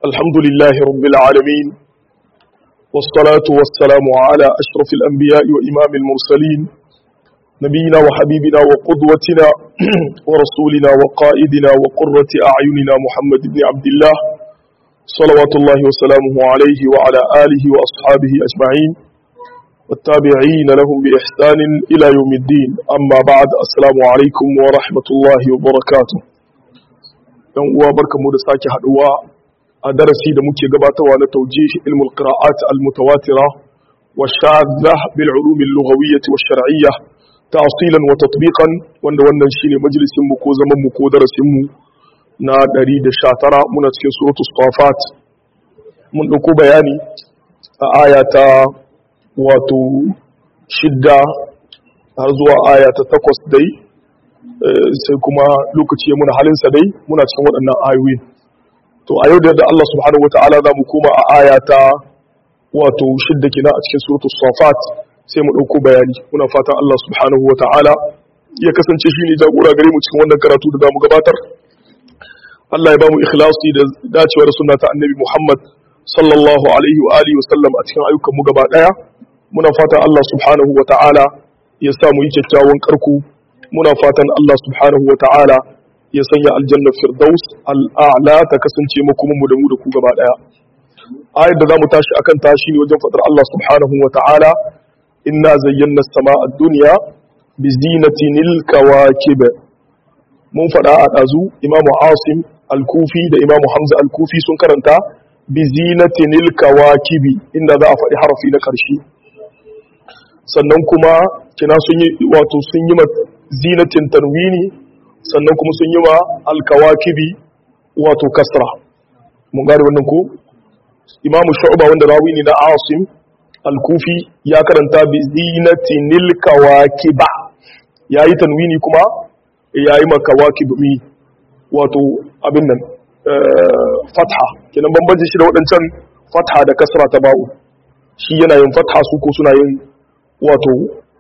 الحمد لله رب العالمين والصلاة والسلام على أشرف الأنبياء وإمام المرسلين نبينا وحبيبنا وقدوتنا ورسولنا وقائدنا وقرة أعيننا محمد بن عبد الله صلوات الله وسلامه عليه وعلى آله وأصحابه أجمعين والتابعين لهم بإحسان إلى يوم الدين أما بعد السلام عليكم ورحمة الله وبركاته yan uwa barkamu da sake haduwa a darasi da muke gabatarwa na tawjih ilmul qira'at al mutawatira wa shadda bil ulum al lughawiyyah wa shar'iyyah ta'silan wa tatbiqan wanda wannan shine majalisin mu ko zaman mu ko darasin mu na 119 muna cikin suratul safat mun dauko bayani a aya ta wato shidda har zuwa aya ta takwas dai sai kuma lokaci ya muna halinsa dai muna cikin waɗannan ayoyin to a yau da yadda Allah subhanahu wata'ala za mu koma a aya ta wato shidda kina a cikin suratu safat sai mu ɗauko bayani muna fatan Allah subhanahu wata'ala ya kasance shi ne jagora gare mu cikin wannan karatu da za mu gabatar Allah ya ba mu ikhlasi da dacewa da sunna ta annabi Muhammad sallallahu alaihi wa alihi wa sallam a cikin ayyukan mu gaba daya muna fatan Allah subhanahu wata'ala ya sa mu yi kyakkyawan karku muna fatan Allah subhanahu wa ta'ala ya sanya aljanna firdaus al'a'la ta kasance makomanmu da mu da ku gaba daya ayar da zamu tashi akan tashi ne wajen fadar Allah subhanahu wa ta'ala inna zayyana as-sama'a ad-dunya bi zinatinil kawakib mun fada a dazu imamu asim al-kufi da imamu hamza al-kufi sun karanta bi zinatinil kawakibi inda za a faɗi harafi na ƙarshe sannan kuma kina sun yi wato sun yi zinatin tanwini sannan kuma sun yi wa alkawakibi wato kasra mun gane wannan ko imamu shu'ba wanda rawi ne na asim al-kufi ya karanta bi zinatinil kawakiba yayi tanwini kuma yayi makawakib mi wato abin nan fatha kenan bambanci shi da waɗancan fatha da kasra ta ba'u shi yana yin fatha su ko suna yin wato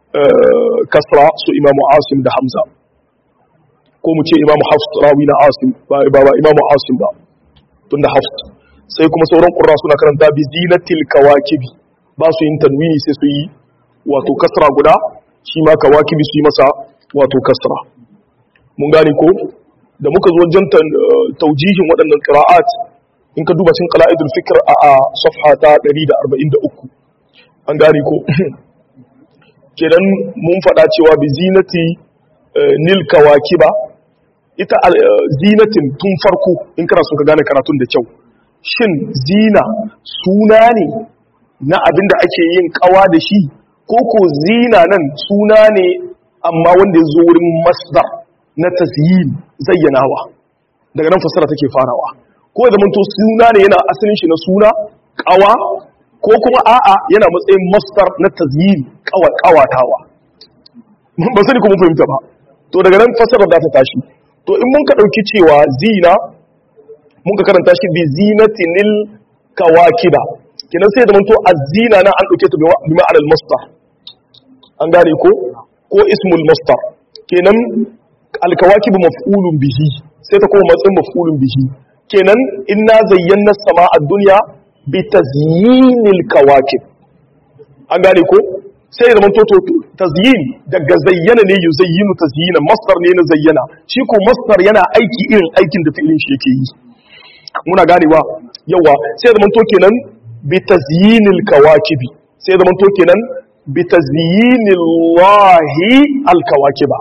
kasra su imamu asim da hamza ko mu ce imamu hafs rawi na asim ba ba imamu asim ba tunda hafs sai kuma sauran qurra suna karanta bi zinatil kawakibi ba su yin tanwini sai su yi wato kasra guda shi ma kawakibi su yi masa wato kasra mun gane ko da muka zo wajen taujihin waɗannan qira'at in ka duba cikin qala'idul fikr a safha ta 143 an gane ko kenan mun faɗa cewa bi zinati nil kawakiba ita zinatin tun farko in kana so ka gane karatun da kyau shin zina suna ne na abin da ake yin kawa da shi ko ko zina nan suna ne amma wanda ya zo wurin masdar na tasyin zayyanawa daga nan fassara take farawa ko da to suna ne yana asalin shi na suna kawa ko kuma a'a yana matsayin masdar na tazyin kawatawa ba sani kuma fahimta ba to daga nan fasarar da ta tashi to in mun ka dauki cewa zina mun ka karanta shi bi zinatinil kawakiba kenan sai da manto azina na an dauke ta bi ma'anar masdar an gane ko ko ismul masdar kenan alkawakibu maf'ulun bihi sai ta koma matsayin maf'ulun bihi kenan inna zayyana sama'a dunya bi tazyinil kawakib an gane ko sai ya zamanto to tazyin daga zayyana ne yuzayyinu tazyina masdar ne na zayyana shi ko masdar yana aiki irin aikin da fi'ilin shi yake yi muna ganewa yawa sai ya zamanto kenan bi tazyinil kawakibi sai ya zamanto kenan bi tazyinil lahi al kawakiba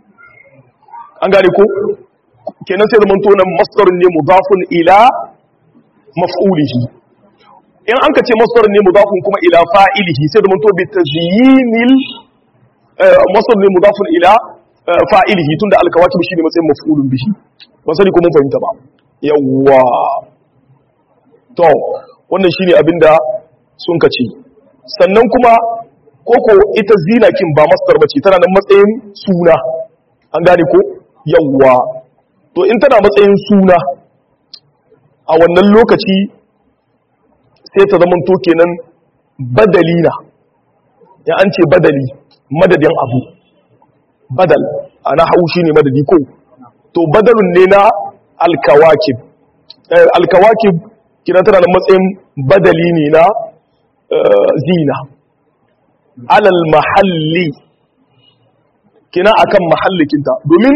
an gane ko kenan sai ya zamanto nan masdar ne mudafun ila maf'ulihi in an ka ce masdar ne mudafun kuma ila fa'ilihi sai da manto bi tazyinil masdar ne mudafun ila fa'ilihi tunda alkawatib shine matsayin maf'ulun bihi ban sani ko mun fahimta ba yawwa to wannan shine abinda sun ka ce sannan kuma koko ita zinakin ba masdar bace tana nan matsayin suna an gane ko yawwa to in tana matsayin suna a wannan lokaci sai ta zama to kenan badali na ya an ce badali madadin abu badal ana haushi ne madadi ko to badalun ne na alkawakib alkawakib kidan tana da matsayin badali ne na zina alal mahalli kina akan mahallikinta domin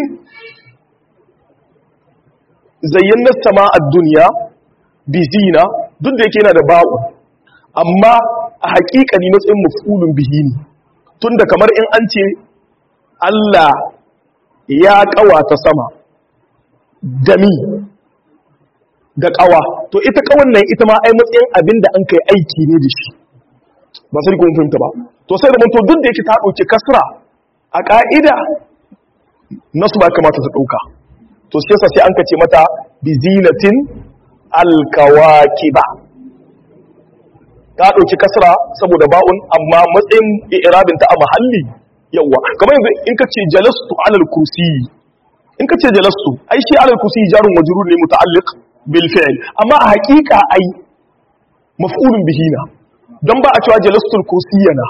zayyana sama a duniya bi zina duk da yake yana da ba'u amma a haƙiƙani matsayin mafulun bihi ne tunda kamar in an ce Allah ya ƙawata sama dami da ƙawa to ita ƙawan nan ita ma ai matsayin abin da an kai aiki ne da shi ba sai kun fahimta ba to sai da mun to duk da yake ta ɗauki kasra a ƙa'ida nasu ba kamata ta ɗauka to shi yasa sai an kace mata bi zinatin alkawakiba ta ɗauki kasra saboda ba'un amma matsayin i'rabin ta a mahalli yawa kamar yanzu in ka ce jalastu alal kursi in ka ce jalastu ai shi alal kursi jarun majrur ne muta'alliq bil fi'l amma a haƙiƙa ai maf'ulun bihi na don ba a cewa jalastu al kursi yana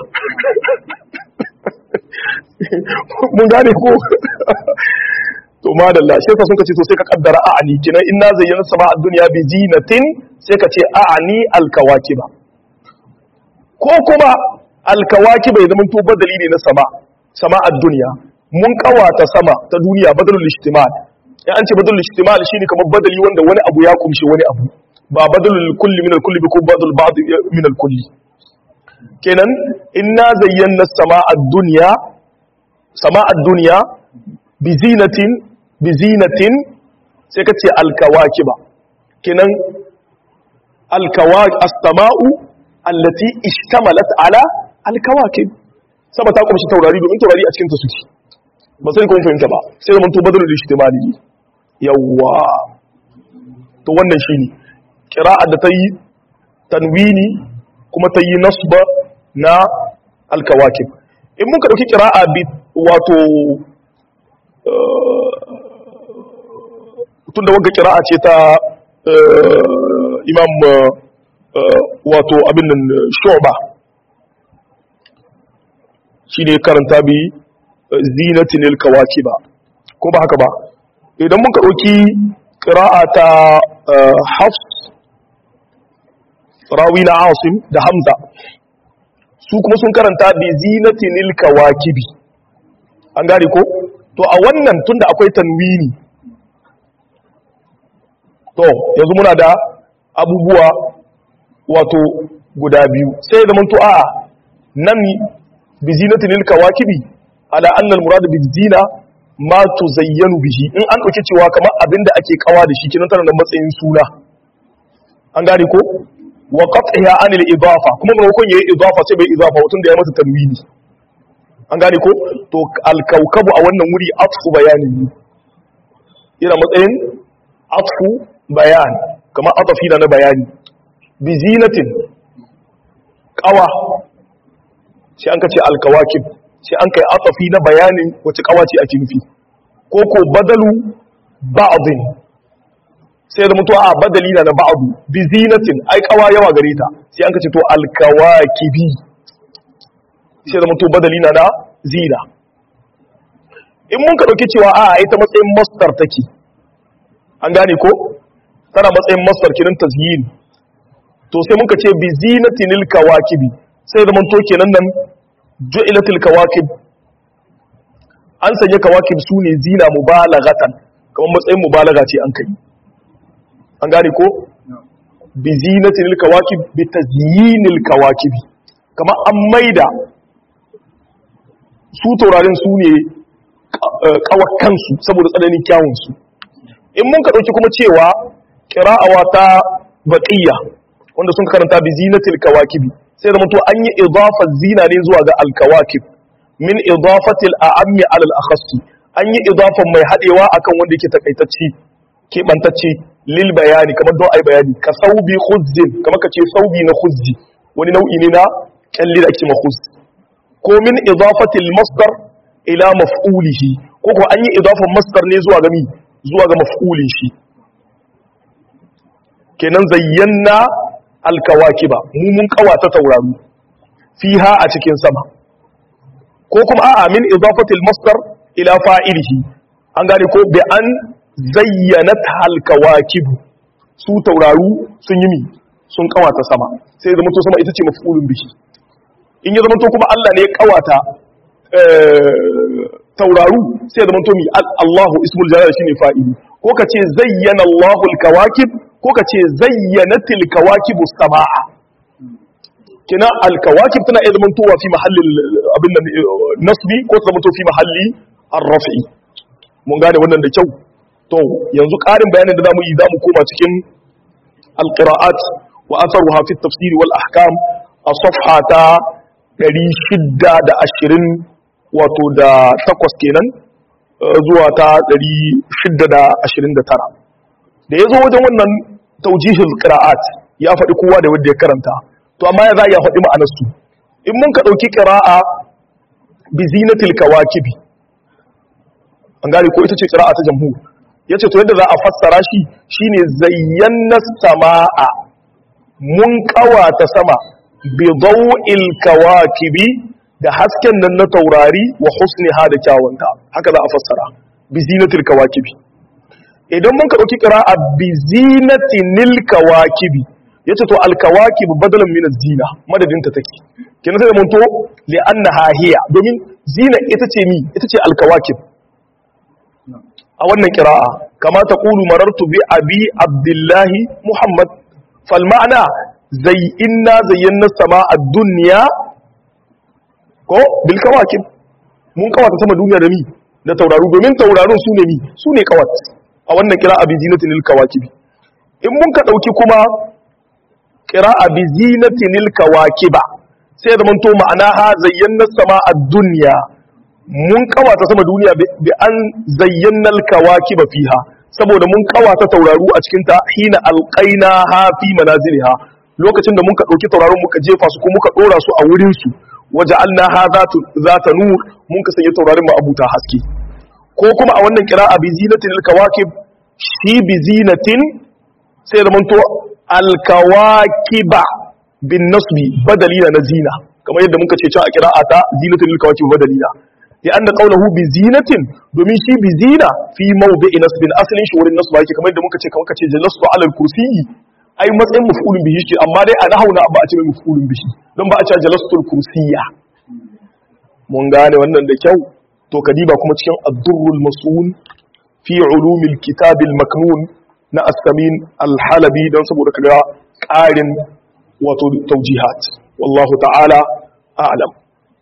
mun gane ko to madalla shi ka sun ka ce to sai ka kaddara a'ani kinan inna zayyana sama a duniya bi zinatin sai ka ce a'ani al kawakiba ko kuma alkawaki bai zama to badali ne na sama sama a duniya mun kawata sama ta duniya badalul ijtimal ya an ce badalul ijtimal shine kamar badali wanda wani abu ya kumshi wani abu ba badalul kulli min al-kulli bi ko badal ba'd min al-kulli kenan inna zayyana sama ad-dunya sama ad-dunya bi zinatin bi zinatin sai ka ce alkawakiba kenan alkawaki as-sama'u allati ishtamalat ala alkawakib saba ta kumshi taurari domin taurari a cikin ta suke ba sai kun fahimta ba sai zaman to badalul ishtimali yawa to wannan shine qira'a da tayi tanwini kuma tayi nasba na alkawakib in muka dauki qira'a bi wato tunda wagga qira'a ce ta imam wato abin nan shu'ba shine karanta bi zinatin alkawakiba ko ba haka ba idan muka dauki qira'a ta hafs rawi na asim da hamza su kuma sun karanta bi zinatin alkawakibi an gane ko to a wannan tunda akwai tanwini to yanzu muna da abubuwa wato guda biyu sai da manto a nan bi zinatin lil kawakibi ala anna al murad bi zina ma tuzayyanu bihi in an dauke cewa kamar abinda ake kawa da shi kinan tana da matsayin suna an gane ko wa qat'iha an al idafa kuma maimakon yayi idafa sai bai idafa wutun da ya mata tanwini an gane ko to al kawkabu a wannan wuri atfu bayanin ne yana matsayin atfu bayan kamar atafi na bayani bi zinatin kawa sai an kace alkawakib sai an kai atafi na bayanin wace kawa ce ake nufi ko ko badalu ba'dhin sai da mutuwa a badali na na ba'du bi zinatin ai kawa yawa gare ta sai an kace to alkawakibi sai da mutuwa badali na na zina in mun ka dauki cewa a ita matsayin masdar take an gane ko tana matsayin masdar kirin tazyin to sai muka ce bi zinatinil kawakibi sai da manto kenan nan ju'ilatil kawakib an sanya kawakib sune zina mubalaghatan kamar matsayin mubalaga ce an kai an gane ko bi zinatinil kawakib bi tazyinil kawakibi kamar an maida su taurarin su ne kawakansu saboda tsananin kyawun su in mun ka dauki kuma cewa qira'awa ta baqiyya wanda sun karanta bi zinatil kawakibi sai da mutu an yi idafa zina ne zuwa ga alkawakib min idafatil a'ammi ala al-akhassi an yi idafan mai hadewa akan wanda yake takaitacci keɓantacce lil bayani kamar don ai bayani ka saubi khuzzin kamar ka ce saubi na khuzzi wani nau'i ne na kyalli da ake makhuz ko min idafatil masdar ila maf'ulihi ko ko an yi idafan masdar ne zuwa ga mi zuwa ga maf'ulin shi kenan zayyana alkawakiba mu mun kawata tauraro fiha a cikin sama ko kuma a'a min idafatil masdar ila fa'ilihi an gane ko bi an zayyanat alkawakib su tauraru sun yi mi sun kawata sama sai zama to sama ita ce mafulun bihi in ya zama to kuma Allah ne ya kawata tauraru sai zama to mi Allahu ismul jalal shine fa'ili ko ka ce zayyana Allahu al-kawakib ko ka ce zayyanatil kawakibu samaa kina al-kawakib tana iya zama to fi mahallin abin nan nasbi ko ta zama to fi mahalli ar-raf'i mun gane wannan da kyau to yanzu ƙarin bayanin da zamu yi zamu koma cikin al-qira'at wa atharuha fi at-tafsir wal ahkam a safha ta 620 wato da takwas kenan zuwa ta 629 da yazo wajen wannan tawjihul qira'at ya faɗi kowa da wanda ya karanta to amma ya za ya faɗi ma'anar su in mun ka dauki qira'a bi zinatil kawakibi an gane ko ita ce qira'a ta jamhur yace to yadda za a fassara shi shine zayyana samaa mun kawata sama bi daw'il kawakibi da hasken nan na taurari wa husniha da kyawunta haka za a fassara bi zinatil kawakibi idan mun ka dauki qira'a bi zinatinil kawakibi yace to al kawakib badalan min az-zina madadin ta take kenan sai mun to li annaha hiya domin zina ita ce mi ita ce al kawakib a wannan kira'a kama ta ƙulu marartu bi abi abdullahi muhammad falma'ana zai inna zayyana sama a duniya ko bilkawakin mun kawata sama duniya da mi da tauraru domin taurarun su ne mi su ne kawat a wannan kira'a bi zinatinil kawakibi in mun ka ɗauki kuma kira'a bi zinatinil kawakiba sai da manto ma'ana ha zayyana sama a duniya mun kawata sama duniya bi an zayyana alkawakiba fiha saboda mun kawata tauraru a cikin ta hina alqaina ha fi manaziliha lokacin da muka dauki taurarun muka jefa su ko muka dora su a wurin su waja'alna ha zatu zata nur mun ka sanya taurarin mu abuta haske ko kuma a wannan qira'a bi zinatin alkawakib shi bi zinatin sai da manto alkawakiba bin nasbi badalina na zina kamar yadda muka ce cewa a qira'ata zinatin alkawakib badalina لأن قوله بزينة domin shi bizina fi mawdi'i nasbin asalin shi wurin nasba yake kamar yadda muka ce kamar kace jalastu ala al-kursi ai matsayin maf'ulun bihi shi amma dai a nahuna ba a ce mai maf'ulun bihi don ba a ce jalastu al-kursiyya mun gane wannan da kyau to kadiba kuma cikin ad-durrul mas'un fi ulumil kitab al-maknun na as-samin al-halabi don saboda kaga ƙarin wato tawjihat wallahu ta'ala a'lam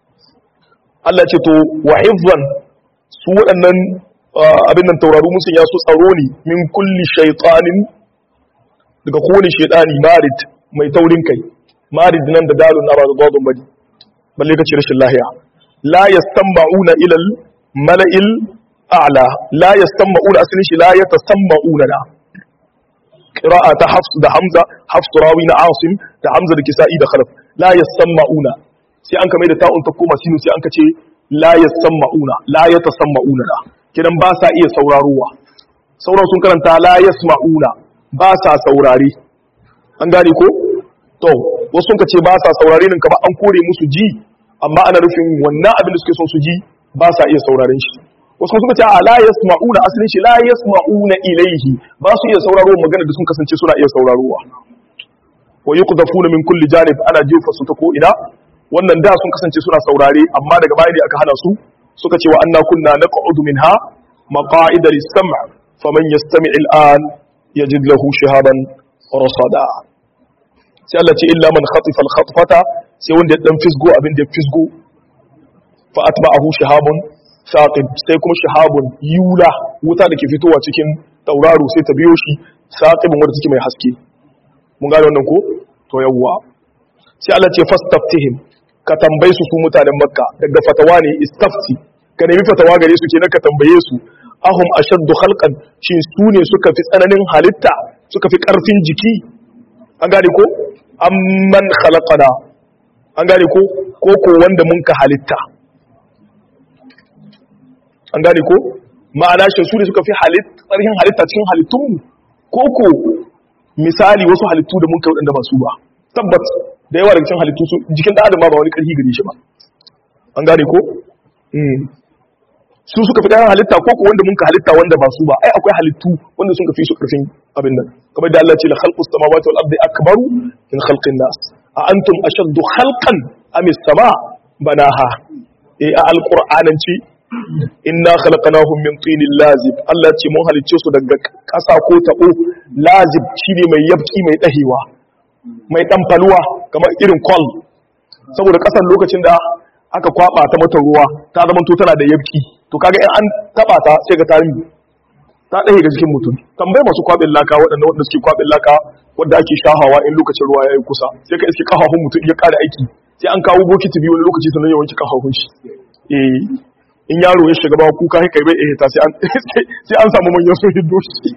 Allah ce to wa hifzan su waɗannan abin nan tauraru musun ya su tsaro ne min kulli shaytanin daga kowane shaytani marid mai taurin kai marid nan da dalun na ba da dadun bari balle kace rashin lahiya la yastanba'una ila al mala'il a'la la yastanba'una asalin shi la yatasamma'una la qira'a ta hafs da hamza hafs rawi na asim da hamza da kisa'i da khalaf la yastanba'una sai an kame da ta'un ta koma sinu sai an kace la yasammauna la yatasamma'una la kidan ba sa iya sauraruwa sauran sun karanta la yasma'una ba sa saurare an gane ko to wasu sun kace ba sa saurare nan kamar an kore musu ji amma ana nufin wannan abin da suke son su ji ba sa iya sauraren shi wasu suka ce a la yasma'una asalin shi la yasma'una ilaihi ba su iya sauraro magana da sun kasance suna iya sauraruwa wa yuqdafuna min kulli janib ana jefa su ta ko ina wannan da sun kasance suna saurare amma daga baya ne aka hana su suka ce wa anna kunna naq'udu minha maqa'ida lis-sam' faman yastami' al-an yajid lahu shihaban rasada sai Allah ce illa man khatifa al-khatfata sai wanda ya dan fisgo abin da ya fisgo fa atba'ahu shihabun saqib sai kuma shihabun yula wuta da ke fitowa cikin tauraro sai ta biyo shi saqibun wanda take mai haske mun gane wannan ko to yawwa sai Allah ce fastaftihim ka tambaye su su mutanen makka daga fatawa ne istafti ka nemi fatawa gare su kenan ka tambaye su ahum ashaddu khalqan shi su ne suka fi tsananin halitta suka fi karfin jiki an gane ko amman khalaqana an gane ko ko ko wanda mun ka halitta an gane ko ma'ana shi su ne suka fi halitta tsarhin halitta cikin halittunmu ko ko misali wasu halittu da mun kai wadanda ba su ba tabbat da yawa daga cikin halittu su jikin da adam ba wani karfi gare shi ba an gane ko su suka fi ɗayan halitta ko ko wanda mun ka halitta wanda ba su ba ai akwai halittu wanda sun ka fi su ƙarfin abin nan kamar da Allah ce la khalqus samawati wal ardi akbaru min khalqin nas a antum ashaddu khalqan am as-sama banaha eh a alqur'ananci inna khalaqnahum min tinin lazib Allah ce mun halicce su daga ƙasa ko tabo lazib shine mai yabki mai dahewa mai dan faluwa kamar irin kwal saboda ƙasar lokacin da aka kwaba ta mata ruwa ta zama to tana da yabki to kaga in an taba ta sai ga tarihi ta dahe ga jikin mutum tambayi masu kwabin laka waɗanda wanda suke kwabin laka wanda ake shahawa in lokacin ruwa ya yi kusa sai ka iske kafafun mutum ya ƙara aiki sai an kawo bokiti biyu wani lokaci sannan ya wanke kafafun shi eh in yaro ya shiga ba kuka kai bai ehta sai an sai an samu manyan sun hiddo shi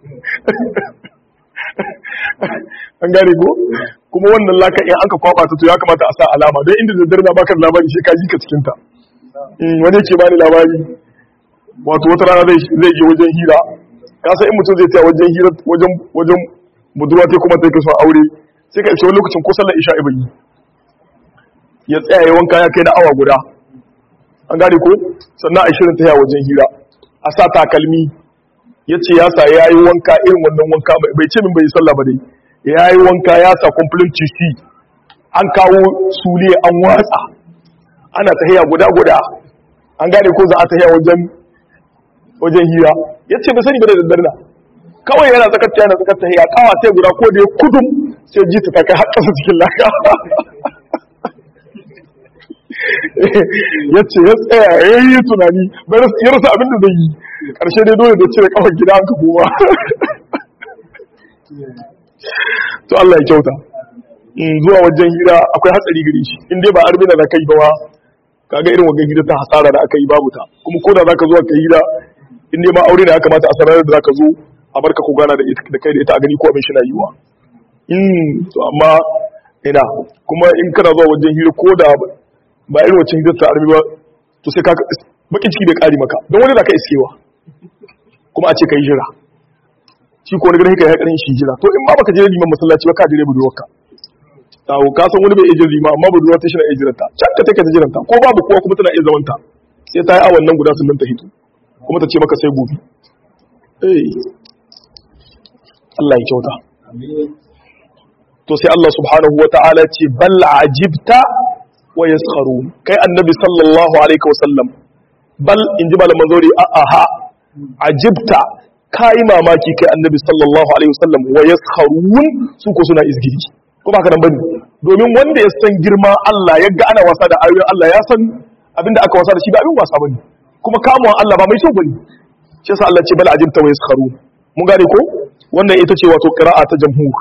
an gane ko kuma wannan laka in aka kwaba ta to ya kamata a sa alama don inda daddare na baka labari sai ka ji ka cikin ta wani yake bani labari wato wata rana zai je wajen hira ka san in mutum zai tsaya wajen hira wajen wajen budurwa ta kuma take son aure sai ka ce wani lokacin ko sallar isha ibayi ya tsaya ya wanka ya kai na awa guda an gane ko sannan a shirin taya wajen hira a sa takalmi ya ce ya sa ya yi wanka irin wannan wanka bai ce min bai yi sallah ba dai ya yi wanka ya sa complete tc an kawo sule an watsa ana tahiya guda guda an gane ko za a tahiya wajen wajen hira ya ce bai sani ba da daddare na kawai yana tsakar yana tsakar tahiya kawa sai guda ko da ya kudum sai ji ta kai har kasa cikin laka ya ce ya tsaya ya yi tunani ya rasa abin da zai yi ƙarshe dai dole da cire kawai gida an ka koma to Allah ya kyauta zuwa wajen hira akwai hatsari gare shi in dai ba arbina da kai ba kaga irin wajen hira ta hasara da aka yi babu ta kuma ko da zaka zo ka hira in dai ma aure da ya kamata a sanar da zaka zo a barka ku gana da kai da ita a gani ko abin shi na yiwa to amma ina kuma in kana zuwa wajen hira ko da ba irin wacin hirar ta armi ba to sai ka bakin ciki da ƙari maka don wani da ka iskewa kuma a ce ka yi jira shi ko wani gani ka yi haƙarin shi jira to in ma baka je liman masallaci ba ka jire budurwarka tawo ka san wani bai iya jin liman amma budurwa ta shi na iya jiranta can ka take ta jiranta ko babu kowa kuma tana iya zamanta sai ta yi awan nan guda sun ta hito kuma ta ce maka sai gobe eh Allah ya kyauta to sai Allah subhanahu wa ta'ala ce bal ajibta wa yaskharun kai annabi sallallahu alaihi wa sallam bal inji malaman zori a aha ajibta kai mamaki kai annabi sallallahu alaihi wa sallam wa yaskharun su ko suna izgiri ko ba ka nan bane domin wanda ya san girma Allah ya ga ana wasa da ayoyin Allah ya san abinda aka wasa da shi ba abin wasa bane kuma kamuwan Allah ba mai kyau bane shi yasa Allah ce bal ajibta wa yaskharun mun gane ko wannan ita ce wato qira'a ta jamhur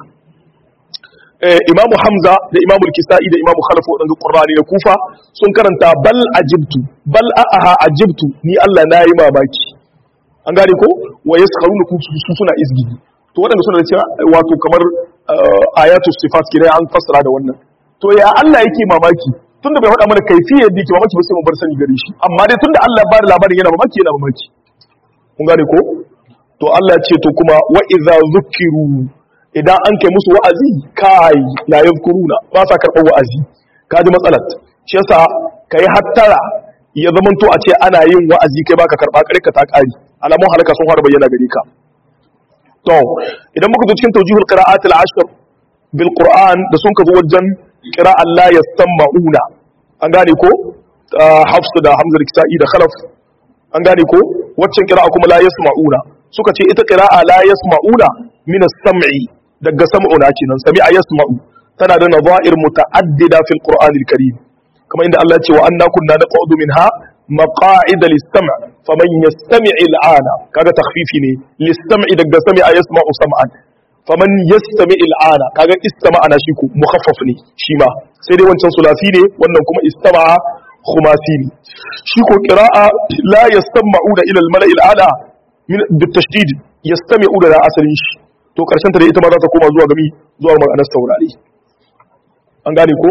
imamu hamza da imamu kisa'i da imamu khalaf wadanda qur'ani da kufa sun karanta bal ajibtu bal aha ajibtu ni Allah na yi mamaki an gane ko wa yaskharuna ku su suna izgidi to wadanda suna da cewa wato kamar ayatu sifat kire an fassara da wannan to ya Allah yake mamaki tunda bai faɗa mana kaifiyar da yake mamaki ba sai mu bar sani gare shi amma dai tunda Allah ya bada labarin yana mamaki yana mamaki kun gane ko to Allah ya ce to kuma wa idza zukiru idan an kai musu wa'azi kai la yadhkuruna ba sa karɓar wa'azi kaji matsalar shi yasa kai hattara ya zaman to a ce ana yin wa'azi kai baka karɓa kare ka ta ƙari alamun halaka sun fara bayyana gare ka to idan muka zo cikin tawjihul qira'at al-ashr bil qur'an da sun ka zo wajen qira'an la yasma'una an gane ko hafs da hamza da kisa'i da khalaf an gane ko waccan qira'a kuma la yasma'una suka ce ita qira'a la yasma'una min as-sam'i daga sam'una kenan sami'a yasma'u tana da nazair muta'addida fil qur'anil karim kamar inda Allah ya ce wa anna kunna naq'udu minha maqa'ida lis-sam' faman yastami' al-ana kaga takhfifi ne lis-sam'i daga sami'a yasma'u sam'an faman yastami' al-ana kaga istama'a na shi ku mukhaffaf ne shi ma sai dai wancan sulasi ne wannan kuma istama'a khumasi ne shi ko qira'a la yasma'una ila al-mala'i al-ala min bitashdid yastami'u da asalin shi to karshen ta da ita ma za ta koma zuwa gami zuwa ma'anar saurare an gane ko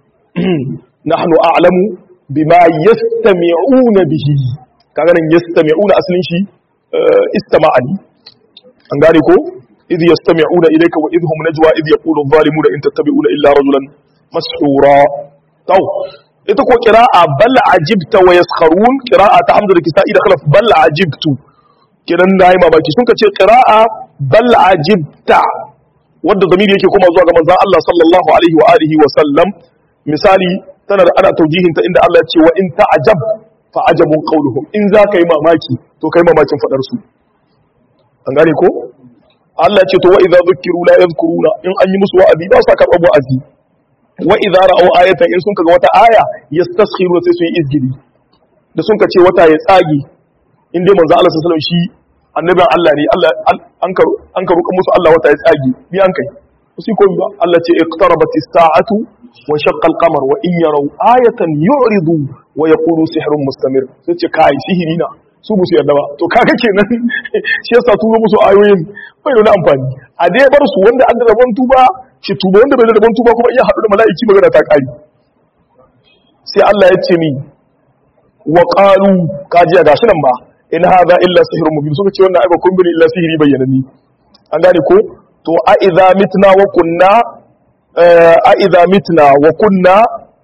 nahnu a'lamu bima yastami'una bihi kaga nan yastami'una asalin shi istama'ani an gane ko idh yastami'una ilayka wa idhum najwa idh yaqulu adh-dhalimuna in tattabi'una illa rajulan mas'ura taw ita ko qira'a bal ajibta wa yaskharun qira'a ta hamza da kisa'i da khalaf bal ajibtu kidan nayi mamaki sun ka ce qira'a bal ajibta wanda zamiri yake koma zuwa ga manzon Allah sallallahu alaihi wa alihi wa sallam misali tana da ana taujihin ta inda Allah ya ce wa in ta'jab fa ajabun qawluhum in za ka yi mamaki to kai mamakin fadar su an gane ko Allah ya ce to wa idza dhukiru la yadhkuruna in an yi musu wa'azi ba sa karɓar wa'azi wa idza ra'aw ayatan in sun kaga wata aya yastaskhiru sai su yi izgili da sun ka ce wata ya tsage in dai manzo Allah sallallahu alaihi wasallam shi annabin Allah ne Allah an karu an karu musu Allah wata ya tsage bi an kai su ko ba Allah ce iqtarabat as-sa'atu wa shaqqa al-qamar wa in yaraw ayatan yu'ridu wa yaqulu sihrun mustamir sai ce kai sihiri na su musu yarda ba to kaga kenan shi yasa turo musu ayoyin bai da amfani a dai bar su wanda an da rabon tuba shi tuba wanda bai da rabon tuba kuma iya haɗu da mala'iki magana ta ƙari sai Allah ya ce ni wa qalu kajiya gashi nan ba in hadha illa sihrun mubin suka ce wannan ai ba kun bane illa sihiri bayyanani an gane ko to a idza mitna wa kunna a idza mitna wa kunna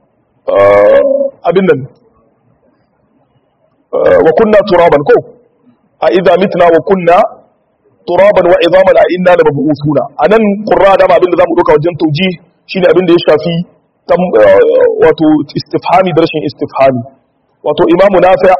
abin nan wa kunna turaban ko a idza mitna wa kunna turaban wa idaman a inna la mabusuna anan qurra da abin da zamu dauka wajen tauji shine abin da ya shafi wato istifhami da rashin istifhami wato imamu nafi'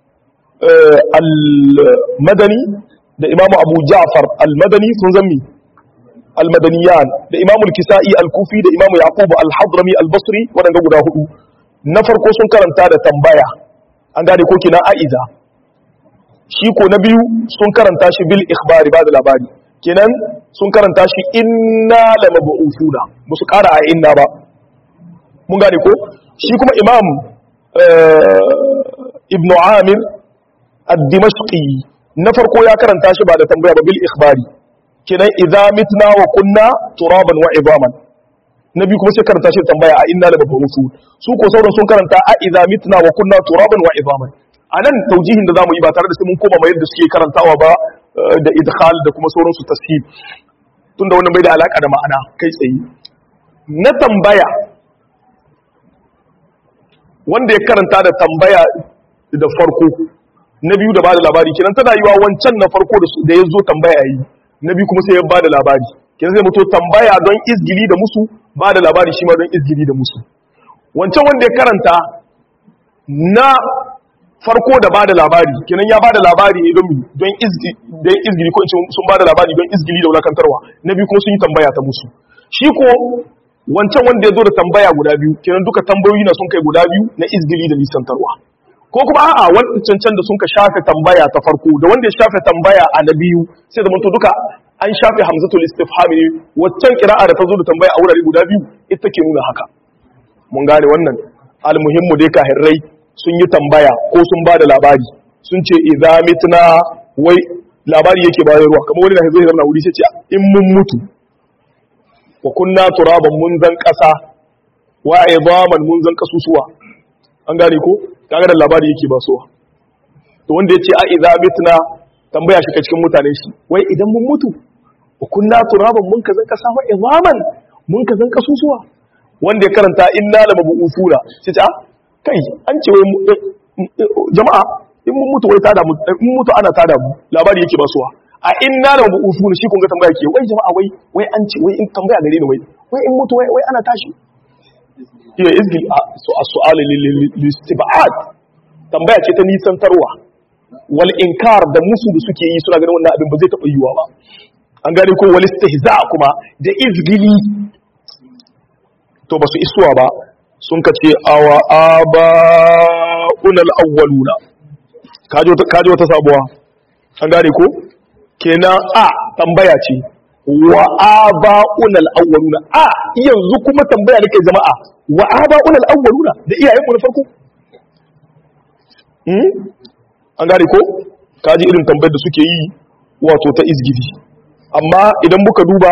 al-madani da imamu abu ja'far al-madani sun zammi al-madaniyan da imamu al-kisa'i al-kufi da imamu yaqub al-hadrami al-basri wadanda guda hudu na farko sun karanta da tambaya an gane ko kina aiza shi ko na biyu sun karanta shi bil ikhbari ba da labari kenan sun karanta shi inna la mab'ufuna musu kara a inna ba mun gane ko shi kuma imam ibnu amir ad-dimashqi na farko ya karanta shi ba da tambaya ba bil ikhbari kenan idza mitna wa kunna turaban wa idaman na biyu kuma sai karanta shi tambaya a inna la mab'ufun su ko sauran sun karanta a idza mitna wa kunna turaban wa idaman anan taujihin da zamu yi ba tare da sai mun koma mai yadda suke karantawa ba da idkhal da kuma sauran su tashil tunda wannan bai da alaka da ma'ana kai tsaye na tambaya wanda ya karanta da tambaya da farko na biyu da bada labari kenan tana yiwa wancan na farko da ya zo tambaya yi na biyu kuma sai ya bada labari kenan zai mutu tambaya don izgili da musu bada labari shi ma don izgili da musu wancan wanda ya karanta na farko da bada labari kenan ya bada labari ne don don izgi don izgili ko sun bada labari don izgili da wulakantarwa na biyu kuma sun yi tambaya ta musu shi ko wancan wanda ya zo da tambaya guda biyu kenan duka tambayoyi na sun kai guda biyu na izgili da nisantarwa ko kuma a'a wancan can da sun ka shafe tambaya ta farko da wanda ya shafe tambaya a na biyu sai da to duka an shafe hamzatul istifham ne waccan kira'a da ta zo da tambaya a wurare guda biyu ita ke nuna haka mun gane wannan almuhimmu dai kahirrai sun yi tambaya ko sun ba da labari sun ce idza mitna wai labari yake bayarwa kamar wani da zai zama wuri sai ce in mun mutu wa kunna turaban mun zan kasa wa idaman mun zan kasusuwa an gane ko kaga da labari yake ba sowa to wanda yace a idza mitna tambaya shi ka cikin mutanen shi wai idan mun mutu wa kunna turaban mun ka zan kasa wa idaman mun ka zan kasusuwa wanda ya karanta inna la mabusura sai ce a kai an ce wai jama'a in mun mutu wai tada mu in mutu ana tada mu labari yake ba suwa a inna la mabusuna shi kun ga tambaya ke wai jama'a wai wai an ce wai in tambaya gare ni wai wai in mutu wai wai ana tashi iya izgil a su as-su'al lil-istib'ad tambaya ce ta nisantarwa wal inkar da musu da suke yi suna ganin wannan abin ba zai taɓa yiwuwa ba an gane ko wal istihza kuma da izgili to ba su isuwa ba sun ka ce awa aba unal awwaluna kaji wata sabuwa an gane ko kenan a tambaya ce wa aba unal awwaluna a yanzu kuma tambaya nake jama'a wa aba unal awwaluna da iyayen mu na farko hmm an gane ko kaji irin tambayar da suke yi wato ta izgidi amma idan muka duba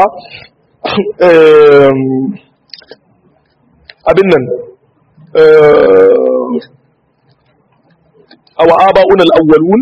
abin nan awa aba'un al'awwalun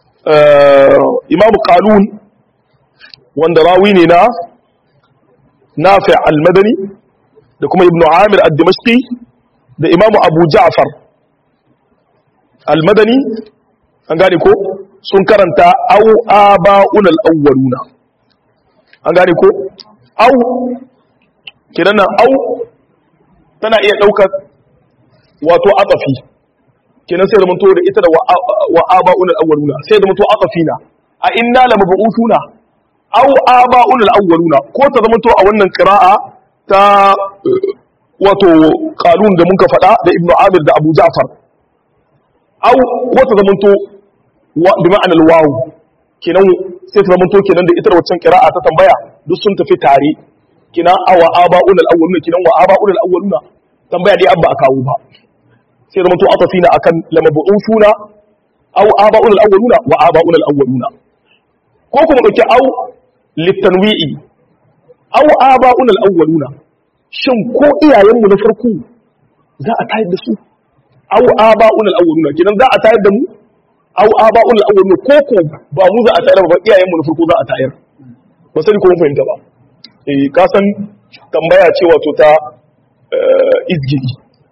imamu kalun wanda rawi ne na nafi' al-madani da kuma ibnu amir ad-dimashqi da imamu abu ja'far al-madani an gane ko sun karanta au aba'un al-awwaluna an gane ko au kiran nan au tana iya daukar wato atafi kenan sai da mun to da ita da wa aba'un al-awwaluna sai da mun to atafina a inna lamab'utuna au aba'un al-awwaluna ko ta zama to a wannan qira'a ta wato qalun da muka faɗa da ibnu amir da abu ja'far au ko ta zama to bi ma'anar wawu kenan sai ta zama to kenan da ita da waccan qira'a ta tambaya duk sun tafi tare kenan awa aba'un al-awwaluna kenan wa aba'un al-awwaluna tambaya dai abba a kawo ba sai zama to atafina akan lamab'usuna au aba'un al-awwaluna wa aba'un al-awwaluna ko kuma dauki au litanwi'i au aba'un al-awwaluna shin ko iyayenmu na farko za a tayar da su au aba'un al-awwaluna kidan za a tayar da mu au aba'un al-awwaluna ko ko ba mu za a tayar ba iyayenmu na farko za a tayar ba sai ko mun fahimta ba eh ka san tambaya ce wato ta izgiri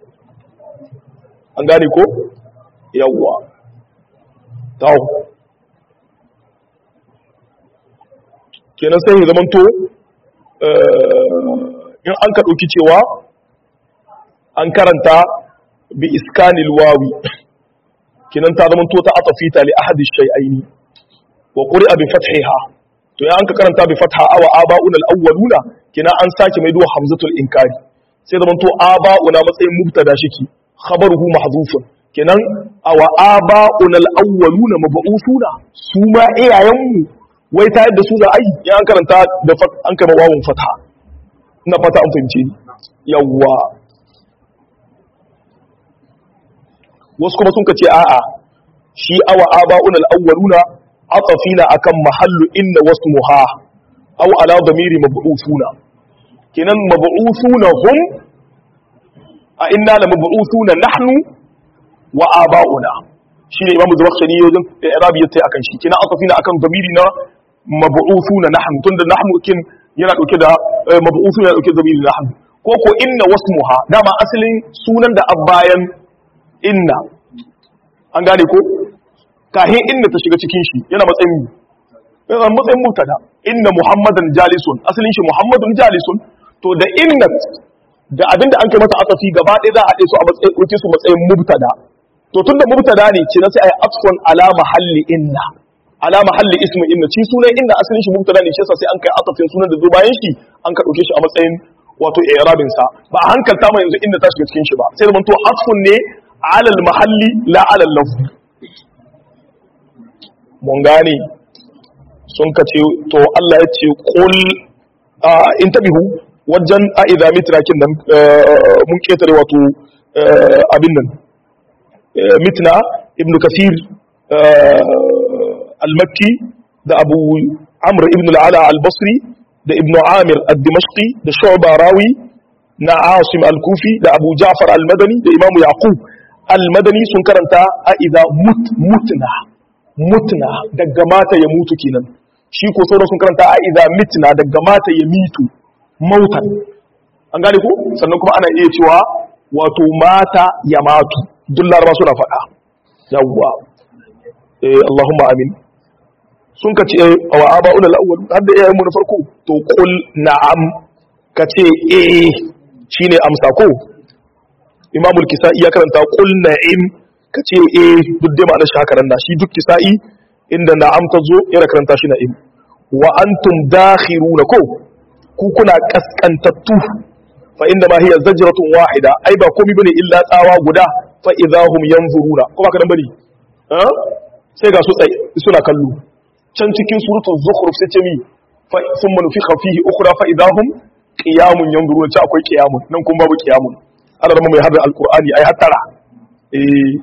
an gane ko yawwa tawo kenan sai ya zamanto in an ka ɗauki cewa an karanta bi iskanil wawi kenan ta zamanto ta atafita li ahadi shay'aini wa quri'a bi fathiha to ya an ka karanta bi fatha awa aba'una al-awwaluna kenan an sake mai duwa hamzatul inkari sai zamanto aba'una matsayin mubtada shiki khabaruhu mahdhufun kenan awa aba'una al-awwaluna mab'usuna su ma iyayenmu wai ta yadda su za a yi ya an karanta da an kama wawon fata na fata an fahimce ni yawwa wasu kuma sun ce a'a shi awa aba'un al-awwaluna atafina akan mahallu inna wasmuha aw ala damiri mab'uthuna kenan mab'uthuna hum a inna la mab'uthuna nahnu wa aba'una shine imamu zamakhshari yojin irabi yace akan shi kenan atafina akan damiri na mab'uthuna nahnu tunda nahnu kin yana dauke da mab'uthuna yana dauke da zamiri nahnu ko ko inna wasmuha dama asalin sunan da abbayan inna an gane ko kahin inna ta shiga cikin shi yana matsayin yana matsayin mubtada inna muhammadan jalisun asalin shi muhammadun jalisun to da inna da abinda an kai mata asafi gaba ɗaya za a haɗe su a matsayin su matsayin mubtada to tunda mubtada ne ce na sai ai asfun ala mahalli inna ala mahalli ismu inna shi sunan inda asalin shi mubtada ne shi yasa sai an kai atafin sunan da zo bayan shi an ka dauke shi a matsayin wato i'rabin sa ba a hankalta ma yanzu inda ta shiga cikin shi ba sai da to asfun ne ala al mahalli la ala al lafz mun gane sun ka ce to Allah ya ce qul in tabihu wajen a idza mitra kin nan mun ketare wato abin nan mitna ibnu kasir al-makki da abu amr ibn al-ala al-basri da ibn amir al-dimashqi da shu'ba rawi na asim al-kufi da abu ja'far al-madani da imamu yaqub al-madani sun karanta a idza mut mutna mutna daga mata ya mutu kenan shi ko sauran sun karanta a idza mitna daga mata ya mitu mautan an gane ko sannan kuma ana iya cewa wato mata ya matu duk laraba suna faɗa yawwa eh Allahumma amin sun ka ce a wa aba'ul al-awwal har da iyayen mu na farko to qul na'am ka ce eh shine amsa ko Imam al-Kisa'i ya karanta qul na'im ka ce eh duk da ma'anar shi haka nan shi duk Kisa'i inda na'am ta zo yana karanta shi na'im wa antum dakhiruna ko ku kuna kaskantattu fa inda ma hiya zajratun wahida ai ba komai bane illa tsawa guda fa idahum yanzuruna kuma kadan bane sai ga su tsaye suna kallo can cikin suratul zukhruf sai ce mi fa thumma nufikha fihi ukhra fa idahum qiyamun yanzuruna ce akwai qiyamun nan kuma babu qiyamun Allah mai hada alqur'ani ai hattara eh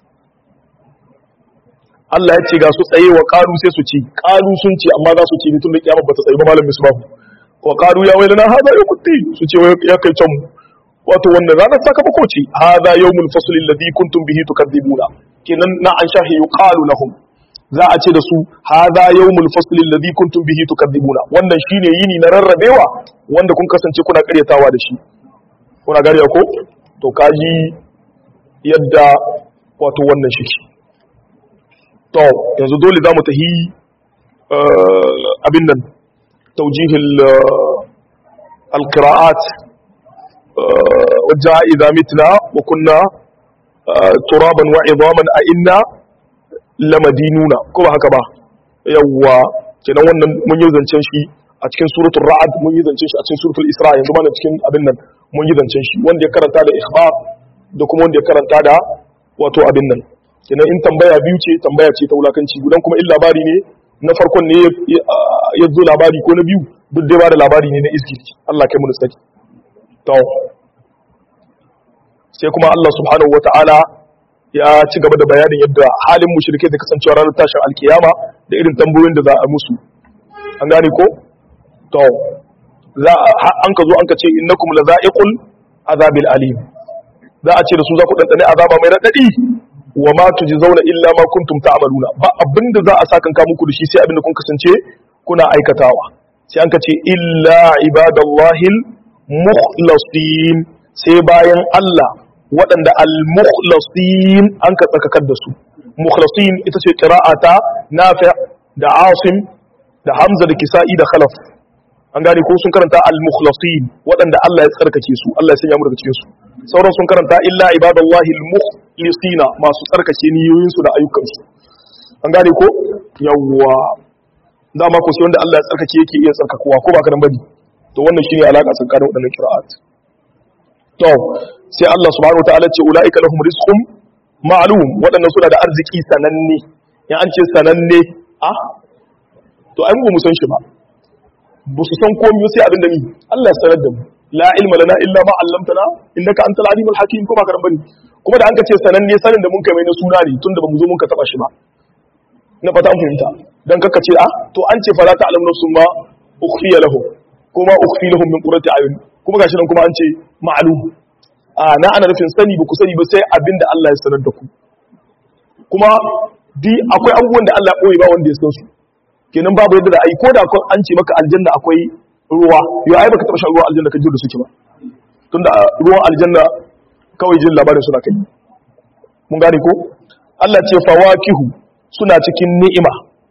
Allah ya ce ga su tsaye wa qalu sai su ci qalu sun ce amma za su ci ni tun da kiyama bata tsaye ba malam misbahu wa qalu ya waylana hada yawmuddin su ce ya kai can wato wannan ranar sakamako ce hada yawmul fasl alladhi kuntum bihi tukadzibuna kenan na an shahi yuqalu lahum za a ce da su hada yawmul fasl alladhi kuntum bihi tukadzibuna wannan shine yini na rarrabewa wanda kun kasance kuna karyatawa da shi kuna gari ko to kaji yadda wato wannan shi to yanzu dole za mu tahi abin nan taujihil alqira'at wajja idza mitna wa kunna turaban wa idaman a inna lamadinuna ko ba haka ba yawwa kenan wannan mun yi zancen shi a cikin suratul ra'ad mun yi zancen shi a cikin suratul isra yanzu mana cikin abin nan mun yi zancen shi wanda ya karanta da ikhbar da kuma wanda ya karanta da wato abin nan kenan in tambaya biyu ce tambaya ce ta wulakanci gudan kuma in labari ne na farkon ne ya zo labari ko na biyu duk dai ba da labari ne na izgiri Allah kai mu saki to sai kuma Allah subhanahu wata'ala ya ci gaba da bayanin yadda halin mushrike da kasancewa ranar tashin alkiyama da irin tambayoyin da za a musu an gane ko to za an ka zo an ka ce innakum lazaiqul azabil alim za a ce da su za ku dandane azaba mai radadi wa ma tujzauna illa ma kuntum ta'maluna ba abinda za a saka ka muku da shi sai abinda kun kasance kuna aikatawa sai an ka ce illa ibadallahil mukhlasin sai bayan Allah waɗanda al-mukhlasin an ka tsakakar da su mukhlasin ita ce qira'ata nafi' da asim da hamza da kisa'i da khalaf an gane ko sun karanta al-mukhlasin waɗanda Allah ya tsarkake su Allah ya sanya mu daga cikin su sauran sun karanta illa ibadallahi al-mukhlisina masu tsarkake niyoyin su da ayyukan su an gane ko yawwa dama ko sai wanda Allah ya tsarkake yake iya tsarkakowa ko ba ka dan bane to wannan shine alaka tsakanin waɗannan qira'at to sai Allah subhanahu wataala ce ulaika lahum rizqun ma'lum waɗannan suna da arziki sananne in an ce sananne a to ai mu san shi ba ba su san komai sai abin da ni Allah ya sanar da mu la ilma lana illa ma 'allamtana innaka antal alimul hakim kuma karan bane kuma da an ka ce sananne sanin da mun kai mai na suna ne tunda ba mu zo mun ka taba shi ba na fata an fahimta dan kaka ce a to an ce fala ta'lamu nafsun ma ukhfiya lahum kuma ukhfi lahum min qurrati ayun kuma gashi nan kuma an ce ma'lum a na ana nufin sani ba ku sani ba sai abinda Allah ya sanar da ku kuma di akwai abubuwan da Allah ya boye ba wanda ya san su kenan babu yadda da ai ko da an ce maka aljanna akwai ruwa yau ai baka taba shan ruwan aljanna ka ji da suke ba tunda ruwan aljanna kawai jin labarin suna kai mun gane ko Allah ce fawakihu suna cikin ni'ima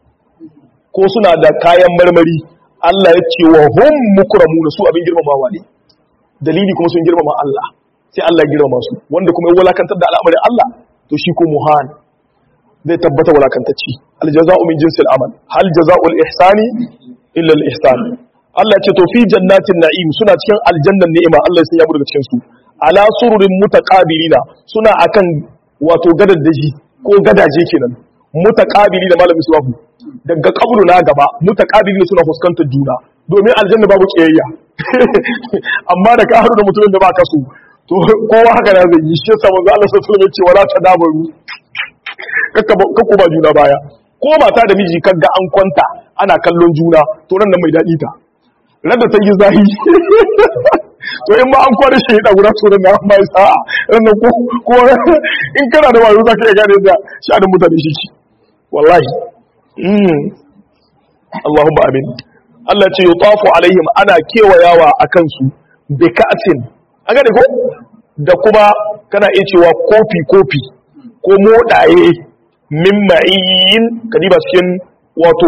ko suna da kayan marmari Allah ya ce wa hum mukramuna su abin girmamawa ne dalili kuma sun girmama Allah sai Allah ya girmama su wanda kuma ya walakantar da al'amarin Allah to shi ko muhan zai tabbata walakantacci aljaza'u min jinsil amal hal jaza'ul ihsani illa al ihsan Allah ce to fi jannatin na'im suna cikin aljannan ni'ima Allah ya sanya mu daga cikin su ala sururin mutaqabilina suna akan wato gadaddaji ko gadaje kenan mutaqabili da malamin suwafu daga kabru na gaba mutaqabili suna fuskantar juna domin aljanna babu kiyayya amma da ka haru da mutumin da ba ka so to kowa haka na zai yi shi yasa manzo Allah sallallahu alaihi wasallam ya ce wala tadabaru kakku ba juna baya ko mata da miji kaga an kwanta ana kallon juna to nan nan mai daɗi ta ran da ta yi zahi to in ma an kwada shi da guda to nan mai sa'a ran nan ko ko in kana da wayo zaka iya gane da sha'anin mutane shi ki wallahi mm Allahumma amin Allah ce yutafu alaihim ana kewayawa akan su bi ka'atin an gane ko da kuma kana iya cewa kofi kofi ko modaye min ma'in kadiba cikin wato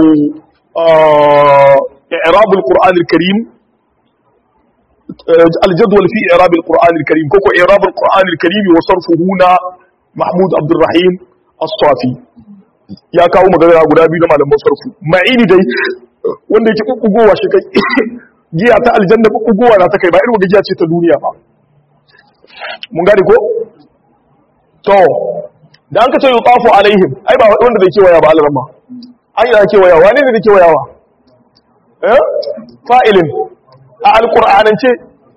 i'rabul qur'anil karim الجدول في إعراب القرآن الكريم كوكو إعراب القرآن الكريم وصرفه هنا محمود عبد الرحيم الصافي ya kawo magana guda biyu na malaman sarfu ma'ini dai wanda yake kukkugowa shi kai giya ta aljanna kukkugowa na ta kai ba irin giya ce ta duniya ba mun gane ko to da an ka ce yutafu alaihim ai ba wanda bai kewaya ba alarma an yi da kewaya wani ne da kewayawa eh fa'ilin a alqur'anance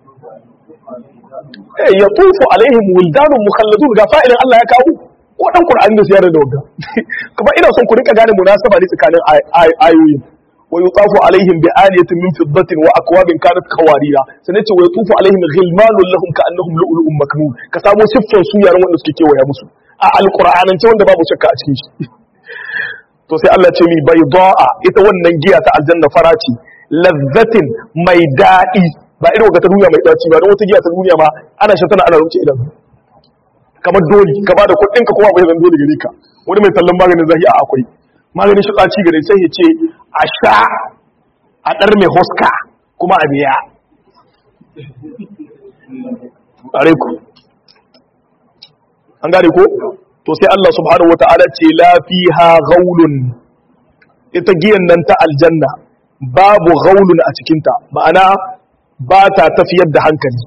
eh yatufu alaihim wildanun mukhalladun ga fa'ilin Allah ya kawo ko dan qur'ani da ziyara da wanda kuma ina son ku rika gane munasaba ne tsakanin ayoyin wa yutafu alaihim bi aliyatin min fiddatin wa akwabin kanat qawarira sannan ce wa yatufu alaihim ghilmanun lahum ka'annahum lu'lu'un maknun ka samu siffar su yaran wanda suke kewaya musu a alqur'anance wanda babu shakka a cikin shi to sai Allah ce mi bayda'a ita wannan giya ta aljanna faraci lazzatin mai daɗi ba irin wata duniya mai daci ba don wata giya ta duniya ma ana shan tana ana rubuce idan kamar doli ka ba da kuɗin ka kuma bai zan dole gare ka wani mai tallan maganin zahi a akwai maganin shi ɗaci gare sai ya ce a sha a ɗar mai hoska kuma a biya a ku an gane ko to sai Allah subhanahu wata'ala ce la fiha ghaulun ita giyan nan ta aljanna babu ghaulun a cikinta ma'ana ba ta tafiyar da hankali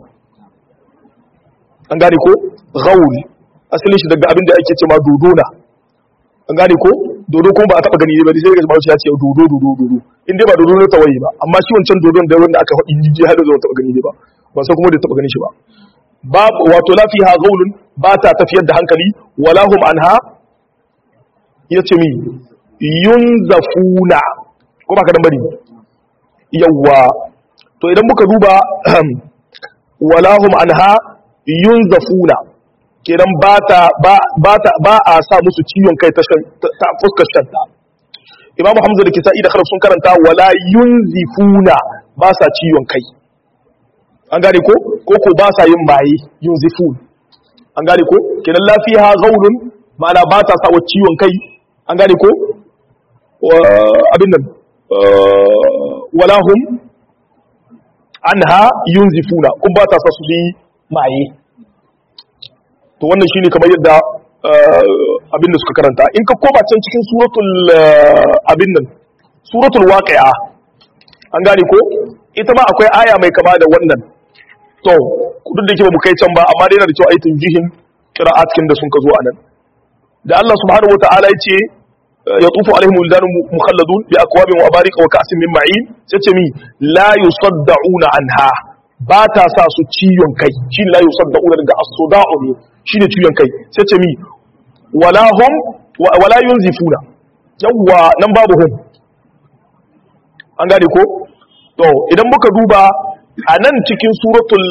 an gane ko ghaul asalin shi daga abin da ake ce ma dodona an gane ko dodo kuma ba a taba gani ba sai ga shi ya ce dodo dodo dodo in dai ba dodo ne tawaye ba amma shi wancan dodon da wanda aka faɗi jiji har da taba gani ba ba sai kuma da taba gani shi ba babu wato la fiha ghaulun ba ta tafiyar da hankali wala hum anha yace mi yunzafuna ko ba ka dan bari yawa to idan muka duba wala hum anha yunzafuna kenan ba ta ba ba ta ba a sa musu ciwon kai ta ta fuskar shanta imamu hamza da kisa'i da kharaf sun karanta wala yunzifuna ba sa ciwon kai an gane ko ko ko ba sa yin maye yunzifun an gane ko kenan lafiya gaulun ma'ana ba ta sa wa ciwon kai an gane ko abin nan wala hum anha yunzifuna kun ba ta sa su yi maye to wannan shine kamar yadda abin da suka karanta in ka koma can cikin suratul abin nan suratul waqi'a an gane ko ita ma akwai aya mai kama da wannan to duk da ke ba mu kai can ba amma dai yana da kyau a yi tunjihin qira'atkin da sun ka zo a nan da Allah subhanahu wataala ya ce ya tufu alaihim wildanun mukhalladun bi akwabin wa barika wa ka'sin min ma'in sai ce mi la yusaddauna anha ba ta sa su ciwon kai shine la yusaddauna daga as-suda'u ne shine ciwon kai sai ce mi wala hum wala yunzifuna yawwa nan babu hum an gane ko to idan muka duba a nan cikin suratul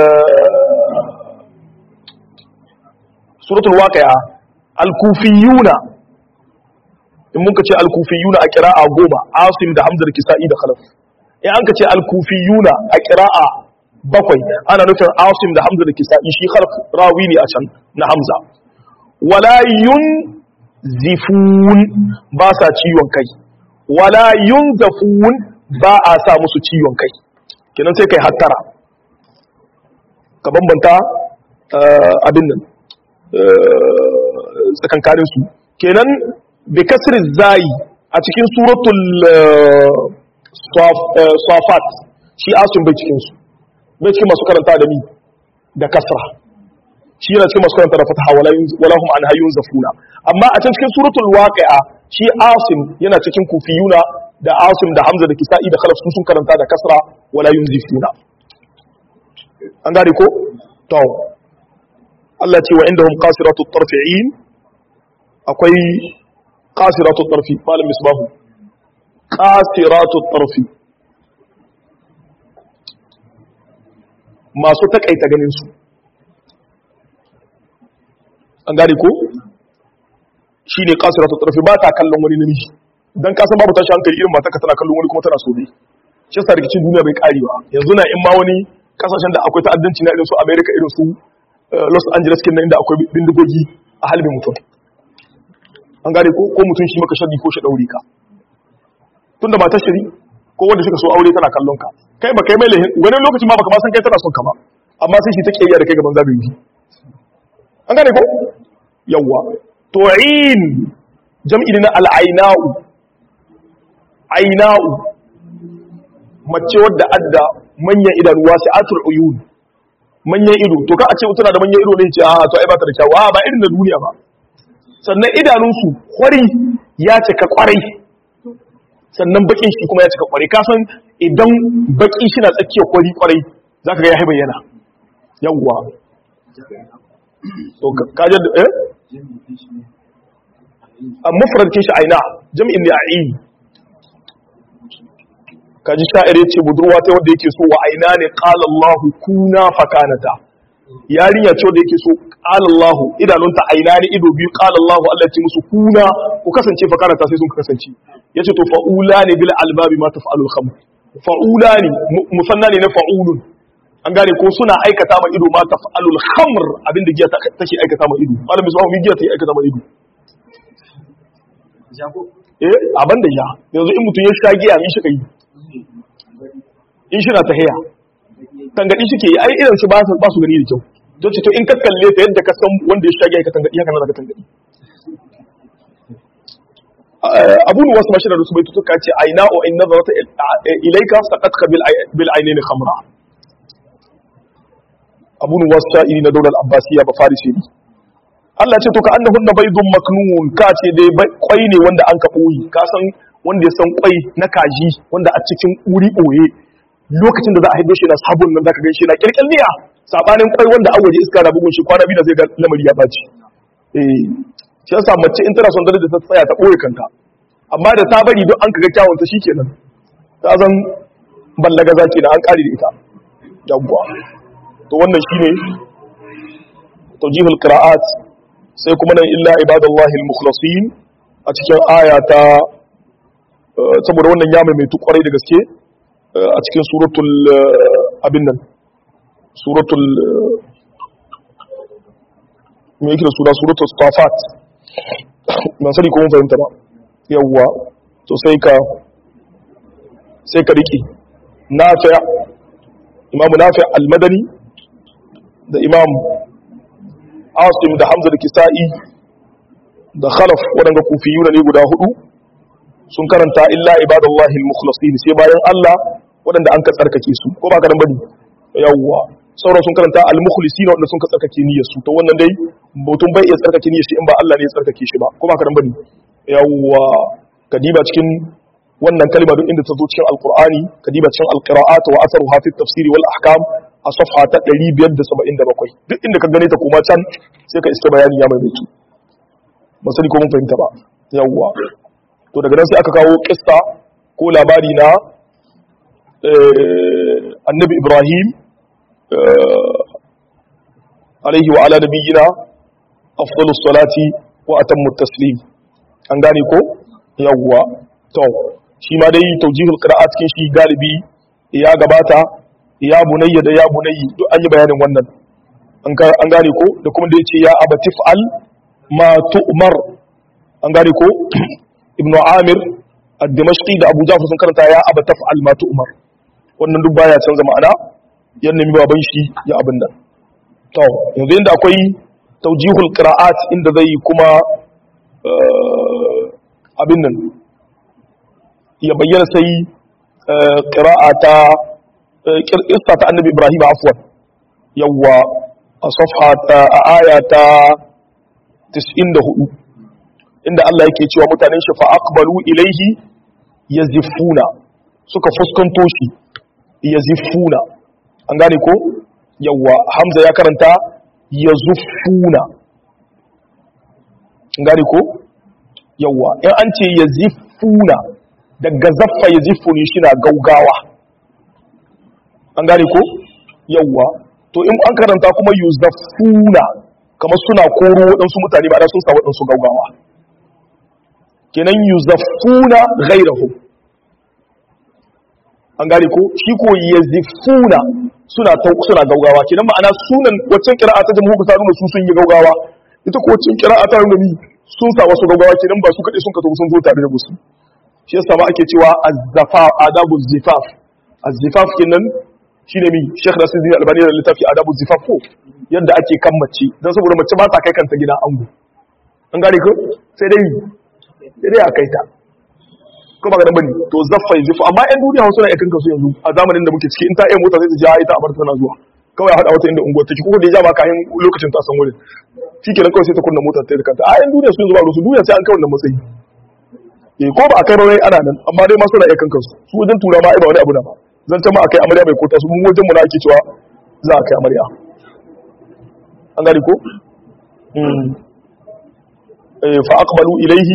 suratul waqi'a al-kufiyuna in muka ce al-kufiyuna a qira'a goma asim da hamza da kisa'i da khalaf in an ka ce al-kufiyuna a qira'a bakwai ana nufin asim da hamza da kisa'i shi khalaf rawi ne a can na hamza wala yunzifun ba sa ciwon kai wala yunzafun ba a sa musu ciwon kai kenan sai kai hattara ka bambanta abin nan tsakankanin su kenan bi kasri zai a cikin suratul safat shi asun bai cikin su bai cikin masu karanta da mi da kasra shi yana cikin masu karanta da fataha wala hum an hayyun zafuna amma a cikin suratul waqi'a shi asim yana cikin kufiyuna da asim da hamza da kisa'i da khalaf sun karanta da kasra wala yunzifuna an gane ko to Allah ce wa indahum qasiratu tarfi'in akwai qasiratu tarfi malam misbahu qasiratu tarfi masu takaita ganin su an gane ko shine qasiratu tarfi ba ta kallon wani namiji dan kasan babu tashi hankali irin mata ka tana kallon wani kuma tana so ne shi yasa rikicin duniya bai karewa yanzu na in ma wani kasashen da akwai ta'addanci na irin su America irin su Los Angeles kin inda akwai bindigogi a halbin mutum an gane ko ko mutum shi maka shari ko shi daure ka tunda ba ta shari ko wanda suka so aure tana kallon ka kai ba kai mai lahin wani lokaci ma baka ma san kai tana son ka ba amma sai shi ta kiyaya da kai gaban zagayi an gane ko yawwa tu'in jam'i na al'aina'u aina'u mace wadda adda manyan idanu wasu atul uyun manyan ido to ka a ce tana da manyan ido ne ce a to ai ba ta da kyawu a ba irin da duniya ba sannan idanunsu kwari ya cika kwarai sannan bakin shi kuma ya cika kwarai ka san idan baki shi na tsakiyar kwari kwarai za ka ga ya bayyana yawwa to ka da eh a mufradin shi aina jami'in ne a yi kaji sha'ir ya ce budurwa ta wanda yake so wa aina ne qala Allahu kuna fakanata yarinya ce wanda yake so qala Allahu idanunta aina ne ido biyu qala Allahu Allah ya ce musu kuna ku kasance fakanata sai sun kasance yace to fa'ula ne bil albabi ma taf'alul khamr fa'ulani musanna ne na fa'ulun an gane ko suna aikata ma ido ma taf'alul khamr abinda giya take aikata ma ido malam misbahu mi giya take aikata ma ido eh abin da ja yanzu in mutum ya sha giya mi shi kai in shi na tahiya tangadi shi ke yi ai irin shi ba su ba su gani da kyau don ce to in ka kalle ta yadda ka san wanda ya sha giya ka tangadi haka nan ka tangadi abu ne wasu mashirar su bai tutuka ce aina o in nazarata ilaika saqatka bil ainaini khamra abu ne wasu sha'iri na daular abbasiya ba farisi ne Allah ce to ka annahunna baydun maknun ka ce dai kwai ne wanda an ka boye ka san wanda ya san kwai na kaji wanda a cikin uri boye lokacin da za a haife shi na sabon nan zaka ganshi na kirkirniya sabanin kwai wanda an waje iska da bugun shi kwana biyu da zai ga lamari ya baci eh shi yasa mace in tana son dare da ta tsaya ta boye kanta amma da ta bari don an kaga kyawun ta shikenan ta zan ballaga zaki na an kare da ita yawwa to wannan shine tawjihul qira'at sai kuma nan illa ibadallahi al-mukhlasin a cikin aya ta saboda wannan ya mai kwarai da gaske a cikin suratul abin nan suratul me yake da sura suratul safat ban sani ko mun fahimta ba yawwa to sai ka sai ka riki nafi imamu nafi al-madani da imam asim da hamza da kisa'i da khalaf waɗanda kufiyuna ne guda hudu sun karanta illa ibadallahi al-mukhlasin sai bayan Allah waɗanda an ka tsarkake su ko ba ka dan bane yawwa sauran sun karanta al-mukhlisin waɗanda sun ka tsarkake niyyar su to wannan dai mutum bai iya tsarkake niyyar shi in ba Allah ne ya tsarkake shi ba ko ba ka dan bane yawwa kadiba cikin wannan kalma duk inda ta zo cikin alqur'ani kadiba cikin alqira'at wa atharuha fi at-tafsir wal ahkam a safha ta 577 duk inda ka gane ta kuma can sai ka iske bayani ya mai baitu ba sani ko mun fahimta ba yawwa to daga nan sai aka kawo kissa ko labari na annabi ibrahim alaihi wa ala nabiyyina afdalus salati wa atammu taslim an gane ko yawwa to shi ma dai tawjihul qira'at cikin shi galibi ya gabata ya bunayya da ya bunayyi duk an yi bayanin wannan an gane ko da kuma da yace ya abatif al ma tu'mar an gane ko ibnu amir ad-dimashqi da abu jafar sun karanta ya abataf al ma tu'mar wannan duk baya canza ma'ana yan nemi baban shi ya abin nan to yanzu inda akwai tawjihul qira'at inda zai kuma abin nan ya bayyana sai qira'ata qissa ta annabi ibrahim afwan yawa a safha ta a aya ta 94 inda Allah yake cewa mutanen shi fa aqbalu ilaihi yazifuna suka fuskanto shi yazifuna an gane ko yawa hamza ya karanta yazufuna an gane ko yawa in an ce yazifuna daga zaffa yazifuni shi na gaugawa an gane ko yawa to in an karanta kuma yuzaffuna kamar suna koro waɗansu mutane ba da sun sa waɗansu gaugawa kenan yuzaffuna ghairahu an gane ko shi ko yazifuna suna suna gaugawa kenan ma'ana sunan waccan qira'a ta jamhur ta nuna su sun yi gaugawa ita ko waccan qira'a ta nuna ni sun sa wasu gaugawa kenan ba su kade sun ka sun zo tare da musu shi yasa ma ake cewa az-zafa adabu zifaf az-zifaf kenan shine mi Sheikh Nasiruddin Albani da littafi adabu zifaf ko yadda ake kan mace dan saboda mace ba ta kai kanta gida ango an gane ko sai dai sai dai a kai ta ko ba ga bane to zaffa zifu amma yan duniya wasu na ikan kasu yanzu a zamanin da muke ciki in ta iya mota sai ta ja ita a bar tana zuwa kawai a hada wata inda unguwar take ko da ya ja ba kayan lokacin ta san wurin shikenan kawai sai ta kunna motar ta da kanta a yan duniya su yanzu ba su duniya sai an kai wannan matsayi eh ko ba a kai ba wai ana nan amma dai ma suna iya kan kansu su wajen tura ma ai ba wani abu na ba zan ta ma akai amarya mai kota su mun wajen mu na ake cewa za a kai amarya an gani ko fa aqbalu ilayhi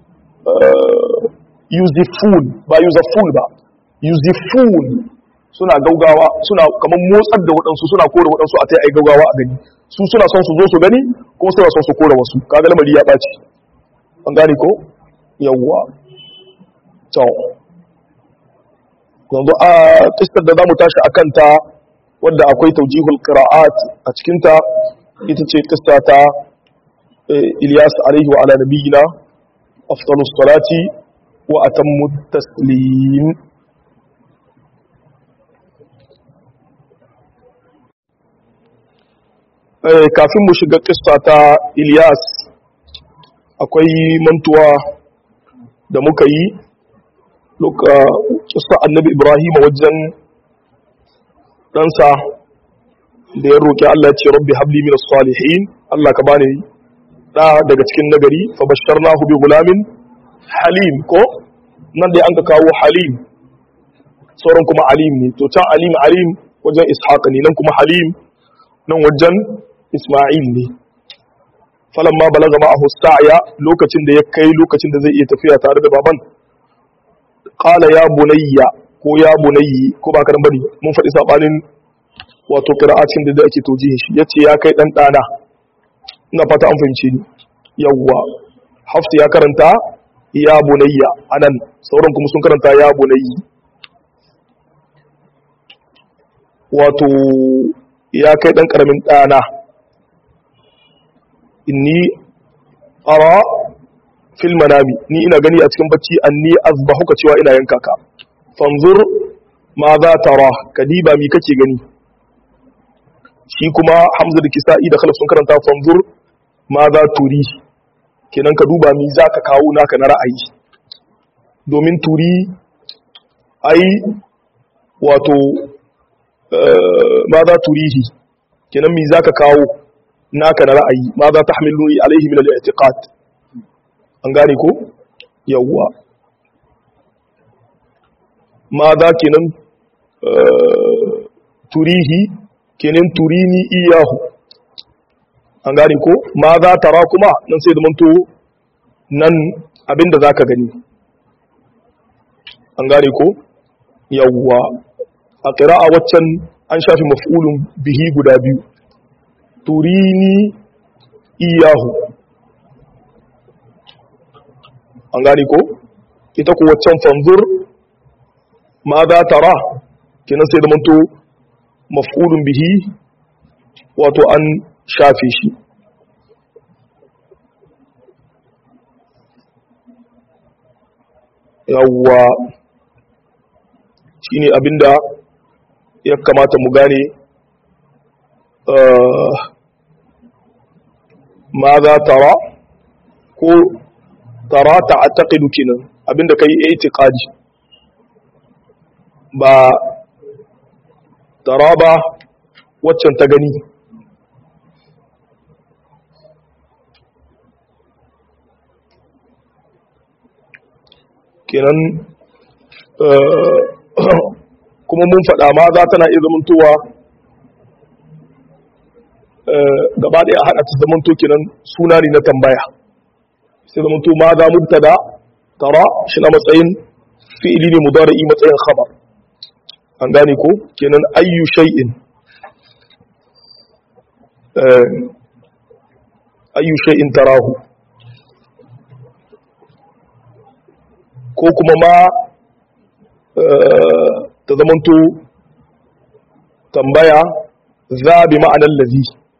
yuzifun ba yuzafun ba yuzifun suna gaugawa suna kamar motsar da waɗansu suna kore waɗansu a ta yi gaugawa a gani su suna son su zo su gani ko suna son su kore wasu kaga lamari ya ɓaci an gane ko yawwa to yanzu a kistar da zamu tashi akan ta wadda akwai taujihul qira'at a cikin ta ita ce kissa ta Ilyas alaihi wa ala nabiyina afdalus salati wa atammu taslim kafin mu shiga kissa ta Ilyas akwai mantuwa da muka yi luka kissa annabi Ibrahim wajen ɗansa da ya roƙi Allah ce rabbi habli min salihin Allah ka bani da daga cikin nagari fa basharnahu bi gulamin halim ko nan dai an ka kawo halim sauran kuma alim ne to can alim alim wajen ishaq ne nan kuma halim nan wajen isma'il ne falamma balaga ma'ahu sa'ya lokacin da ya kai lokacin da zai iya tafiya tare da baban qala ya bunayya ko ya bunayyi ko ba karan bane mun faɗi sabanin wato qira'atin da ake tojihin shi yace ya kai dan dana ina fata an fahimce ni yawwa hafs ya karanta ya bunayya anan sauran kuma sun karanta ya bunayyi wato ya kai dan karamin dana inni ara fil manami ni ina gani a cikin bacci anni azbahuka cewa ina yanka ka fanzur ma za tara kadiba mi kake gani shi kuma hamza da kisa'i da khalaf sun karanta fanzur ma za turi kenan ka duba mi za ka kawo naka na ra'ayi domin turi ai wato ma za turihi kenan mi za ka kawo naka na ra'ayi ma za ta hamilu alaihi min al-i'tiqad an gane ko yawwa ma za kenan turihi kenan turini iyahu an gane ko ma za tara kuma nan sai da manto nan abinda za ka gani an gane ko yawwa a ƙira'a waccan an shafi maf'ulun bihi guda biyu turini iyahu an gane ko ita ku waccan fanzur ma za tara kenan sai da manto maf'ulun bihi wato an shafe shi yawwa shine abinda ya kamata mu gane ma za tara ko tara ta taƙidu kenan abinda ka yi itiƙadi ba tara ba waccan ta gani kenan kuma mun faɗa ma za tana iya zamantowa gaba ɗaya a haɗa ta zamanto kenan suna ne na tambaya sai zamanto ma za mubtada tara shi na matsayin fi'ili ne mudari'i matsayin khabar an gane ko kenan ayyu shay'in ayyu shay'in tarahu ko kuma ma ta zamanto tambaya za bi ma'anar lazi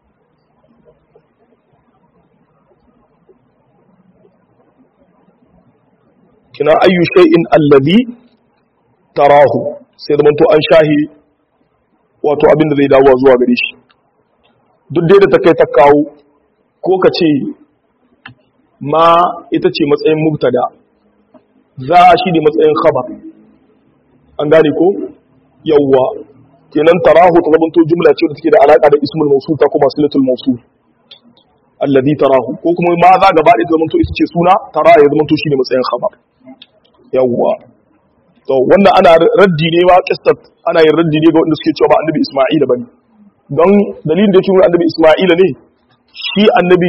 kina ayyu shay'in allazi tarahu sai zamanto an shahi wato abin da zai dawo zuwa gare shi duk dai da ta kai ta kawo ko ka ce ma ita ce matsayin mubtada za shi ne matsayin khabar an gane ko yawwa kenan tarahu ta zamanto jumla ce da take da alaka da ismul mawsul ta kuma silatul mawsul alladhi tarahu ko kuma ma za gaba da zamanto ita ce suna tara ya zamanto shine matsayin khabar yawwa to wannan ana raddi ne wa qissat ana yin raddi ne ga wanda suke cewa ba annabi isma'ila bane don dalilin da yake nuna annabi isma'ila ne shi annabi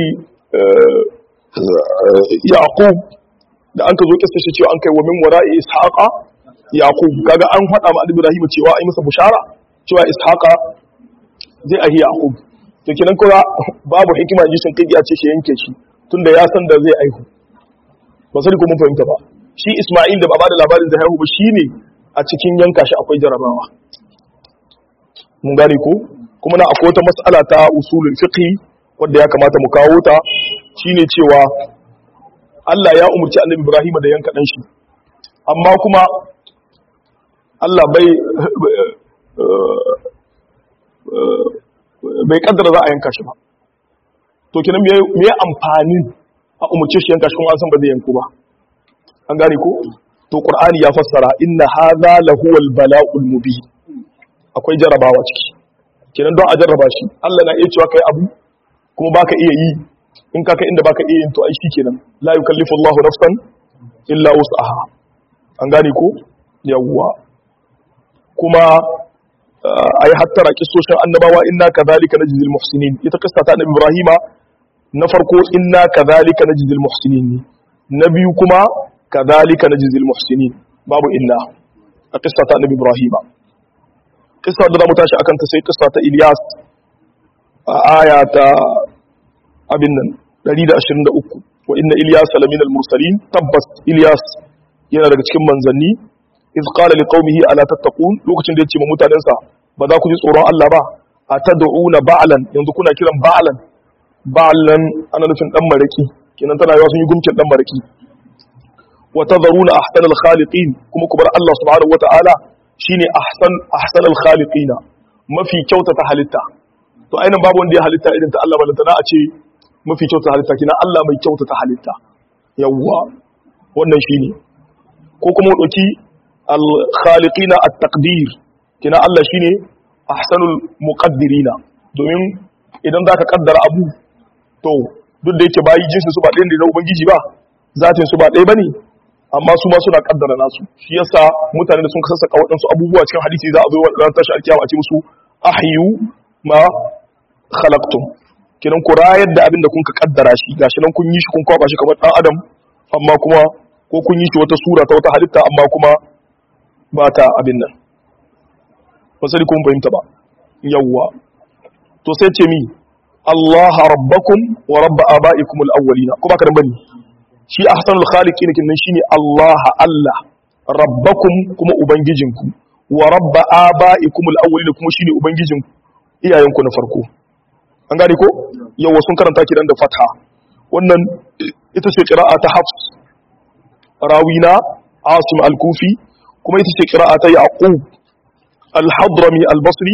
yaqub da an ka zo kissa shi cewa an kai wa min wara'i ishaqa yaqub kaga an faɗa ma annabi ibrahim cewa ai masa bushara cewa ishaqa zai ahi yaqub to kenan kuma babu hikima ji sun kai a ce shi yanke shi tunda ya san da zai aihu ba sai ko mun fahimta ba shi isma'il da ba da labarin zai haihu ba shine a cikin yanka shi akwai jarabawa mun gane ko kuma na akwai wata mas'ala ta usulul fiqh wanda ya kamata mu kawo ta shine cewa Allah ya umurci Annabi Ibrahim da yanka dan shi amma kuma Allah bai bai kaddara za a yanka shi ba to kenan me me amfanin a umurce shi yanka shi kuma an san ba zai yanku ba an gane ko to qur'ani ya fassara inna hadha lahuwal bala'ul mubin akwai jarabawa ciki kenan don a jarraba shi Allah na iya cewa kai abu kuma baka iya yi in ka kai inda baka iya yin to ai kenan la yukallifu Allahu nafsan illa wus'aha an gane ko yawwa kuma ayi hattara kissoshin annabawa inna kadhalika najzil muhsinin ita kissa ta annabi Ibrahima na farko inna kadhalika najzil muhsinin na biyu kuma kadhalika najzil muhsinin babu illa a kissa ta annabi Ibrahima kissa da zamu tashi akan ta sai kissa ta Ilyas a aya ta abin nan 123 wa inna Ilyas lamina al-mursalin tabbas Ilyas yana daga cikin manzanni iz qala liqaumihi ala tattaqun lokacin da yace ma mutanensa ba za ku ji tsoron Allah ba atad'una ba'lan yanzu kuna kiran ba'lan ba'lan ana nufin dan maraki kenan tana yawa sun yi gumkin dan maraki wa tadharuna ahsanal khaliqin kuma ku bar Allah subhanahu wata'ala shine ahsan ahsanal khaliqina mafi kyautata halitta to ainihin babu wanda ya halitta irin ta Allah balantana a ce mafi kyautata halitta kina Allah mai kyautata halitta yawwa wannan shine ko kuma dauki al khaliqina at taqdir kina Allah shine ahsanul muqaddirina domin idan zaka kaddara abu to duk da yake bayi jinsin su ba ɗaya da ubangiji ba zatin su ba ɗaya bane amma su ma suna kaddara nasu shi yasa mutane da sun sassaka waɗansu abubuwa cikin hadisi za a zo ran tashi alkiyama a ce musu ahyu ma khalaqtum kinan ku rayar da abin da kun ka kaddara shi gashi nan kun yi shi kun kwaba shi kamar dan adam amma kuma ko kun yi shi wata sura ta wata halitta amma kuma ba ta abin nan ba sai kun fahimta ba yawwa to sai ce mi Allah rabbakum wa rabb abaikum al-awwalina ko baka dan bane shi ahsanul khaliqin kin nan shine Allah Allah rabbakum kuma ubangijinku wa rabb abaikum al-awwalina kuma shine ubangijin iyayenku na farko an gane ko yawa sun karanta kiran da fatha wannan ita ce qira'a ta hafs rawina asim al-kufi kuma ita ce qira'a ta yaqub al-hadrami al-basri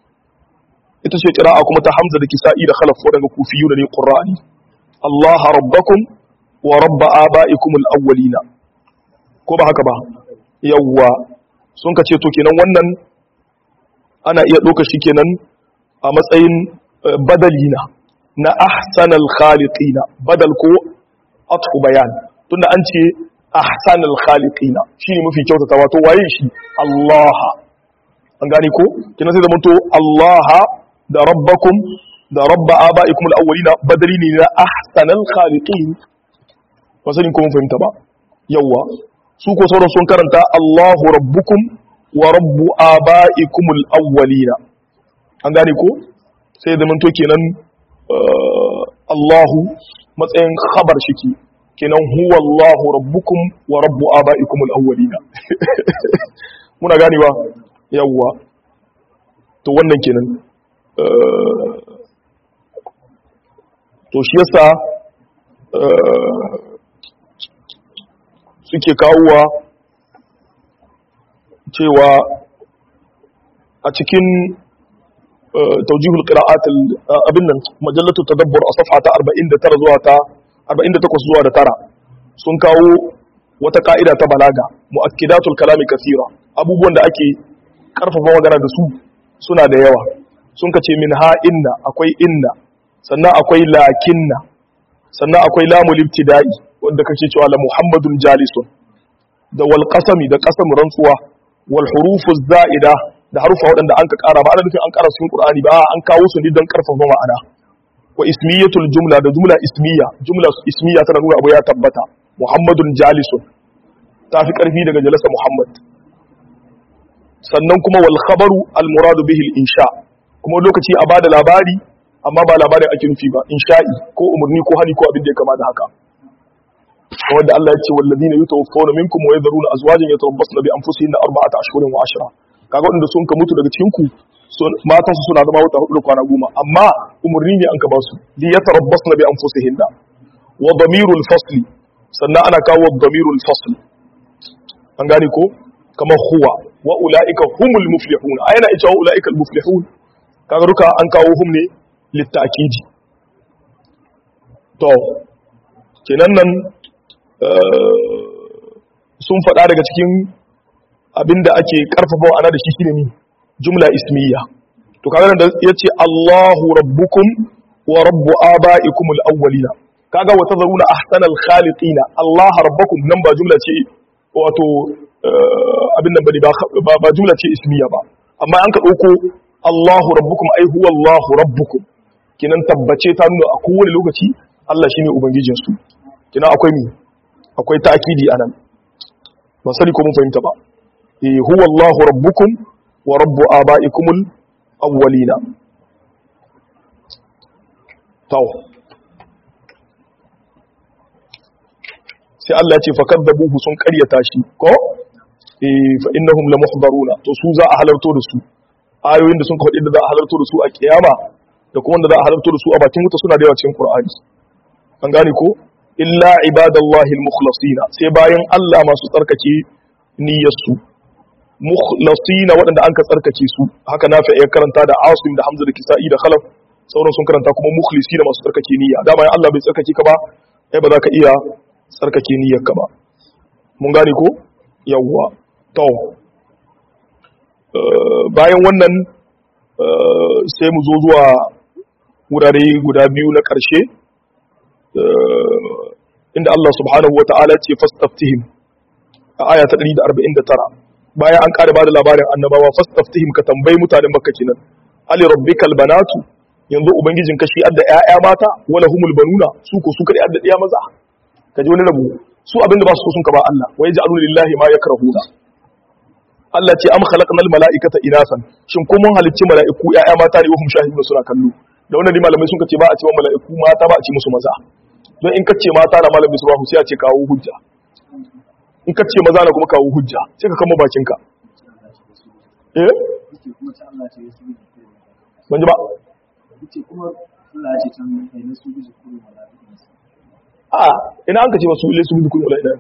ita ce qira'a kuma ta hamza da kisa'i da khalaf wadanda kufiyuna ne qur'ani Allah rabbakum wa rabba aba'ikum al-awwalina ko ba haka ba yawa sun ka ce to kenan wannan ana iya ɗauka shi kenan a matsayin badalina na ahsanal khaliqina badal ko atfu bayan tunda an ce ahsanal khaliqina shine mafi kyautata wato waye shi Allah an gane ko kina sai zamanto Allah da rabbakum da rabba abaikum alawwalina badali ne na ahsanal khaliqin ba sani ko mun fahimta ba yawa su ko sauran sun karanta Allahu rabbukum wa rabbu abaikum alawwalina an gane ko sai zamanto kenan Allahu matsayin khabar shiki kenan huwa Allahu rabbukum wa rabbu abaikum al-awwalina muna ganewa yawwa to wannan kenan to shi yasa suke kawowa cewa a cikin توجيه القراءات abin nan majallatu tadabbur a safha ta 49 zuwa ta 48 zuwa da tara sun kawo wata ka'ida ta balaga muakkidatul kalami kathira abubuwan da ake karfafa magana da su suna da yawa sun kace min ha inna akwai inna sannan akwai lakinna sannan akwai lamul ibtida'i wanda kake cewa la muhammadun jalisun da wal qasami da qasam rantsuwa wal hurufuz za'ida da harufa waɗanda an ka ƙara ba ana nufin an ƙara cikin Qur'ani ba an kawo su ne don ƙarfafa ma'ana wa ismiyatul jumla da jumla ismiya jumla ismiya tana nuna abu ya tabbata Muhammadun jalisun ta fi ƙarfi daga jalasa Muhammad sannan kuma wal khabaru al muradu bihi al insha kuma lokaci a bada labari amma ba labarin ake nufi ba insha'i ko umarni ko hali ko abin da ya kama da haka wanda Allah ya ce walladina yutawaffawna minkum wa yadharuna azwajan yatarabbasna bi anfusihinna arba'ata ashhurin wa ashra kaga wanda sun ka mutu daga cikin ku matan su suna zama wata hudu da kwana goma amma umurni ne an ka ba su li yatarabbasna bi anfusihinna wa damirul fasli sannan ana kawo damirul fasl an gane ko kamar huwa wa ulaika humul muflihun ayana ita wa ulaika al muflihun kaga duka an kawo hum ne litta'kidi to kenan nan sun faɗa daga cikin abinda ake karfafa ana da shi shine ne jumla ismiya to kaga da yace Allahu rabbukum wa rabbu abaikum al-awwalina kaga wa tazaruna ahsanal khaliqina Allah rabbukum nan ba jumla ce wato abin nan bane ba ba jumla ce ismiya ba amma an ka dauko Allahu rabbukum ai huwa Allahu rabbukum kinan tabbace ta nuna a kowane lokaci Allah shine ubangijinsu kina akwai mi akwai ta'kidi anan ba sani ko mun fahimta ba eh huwa Allahu rabbukum wa rabbu abaikumul awwalina taw sai Allah ya ce fakadzabuhu sun karyata shi ko eh fa innahum lamuhdaruna to su za a halarto da su ayoyin da sun kawo da za a halarto da su a kiyama da kuma wanda za a halarto da su a bakin wuta suna da yawa cikin Qur'ani an gane ko illa ibadallahi al-mukhlasina sai bayan Allah masu tsarkake niyyarsu mukhlasina waɗanda an ka tsarkake su haka nafi ya karanta da Asim da Hamza da Kisa'i da Khalaf sauran sun karanta kuma mukhlisina masu tsarkake niyya da bayan Allah bai tsarkake ka ba ai ba za ka iya tsarkake niyyar ka ba mun gane ko yawwa to bayan wannan sai mu zo zuwa wurare guda biyu na ƙarshe inda Allah subhanahu wa ta'ala ce fastaftihim a aya ta 149 bayan an ƙara bada labarin annabawa fastaftihim ka tambayi mutanen makka kenan ali rabbikal banatu yanzu ubangijin kashi adda ƴaƴa mata wala humul banuna su ko su kadai adda ɗiya maza kaji wani rabu su abinda ba su so sun ka ba Allah wa yaj'alu lillahi ma yakrahuna Allah ce am khalaqnal mala'ikata inasan shin ko mun halicci mala'iku ƴaƴa mata ne wahum shahidun suna kallo da wannan ne malamai sun ce ba a ce mala'iku mata ba a ce musu maza don in kace mata na malamin su ba sai a ce kawo hujja in kace maza na kuma kawo hujja sai ka kama bakinka eh ban ji ba a ina an kace wasu ilai su bi kullu ila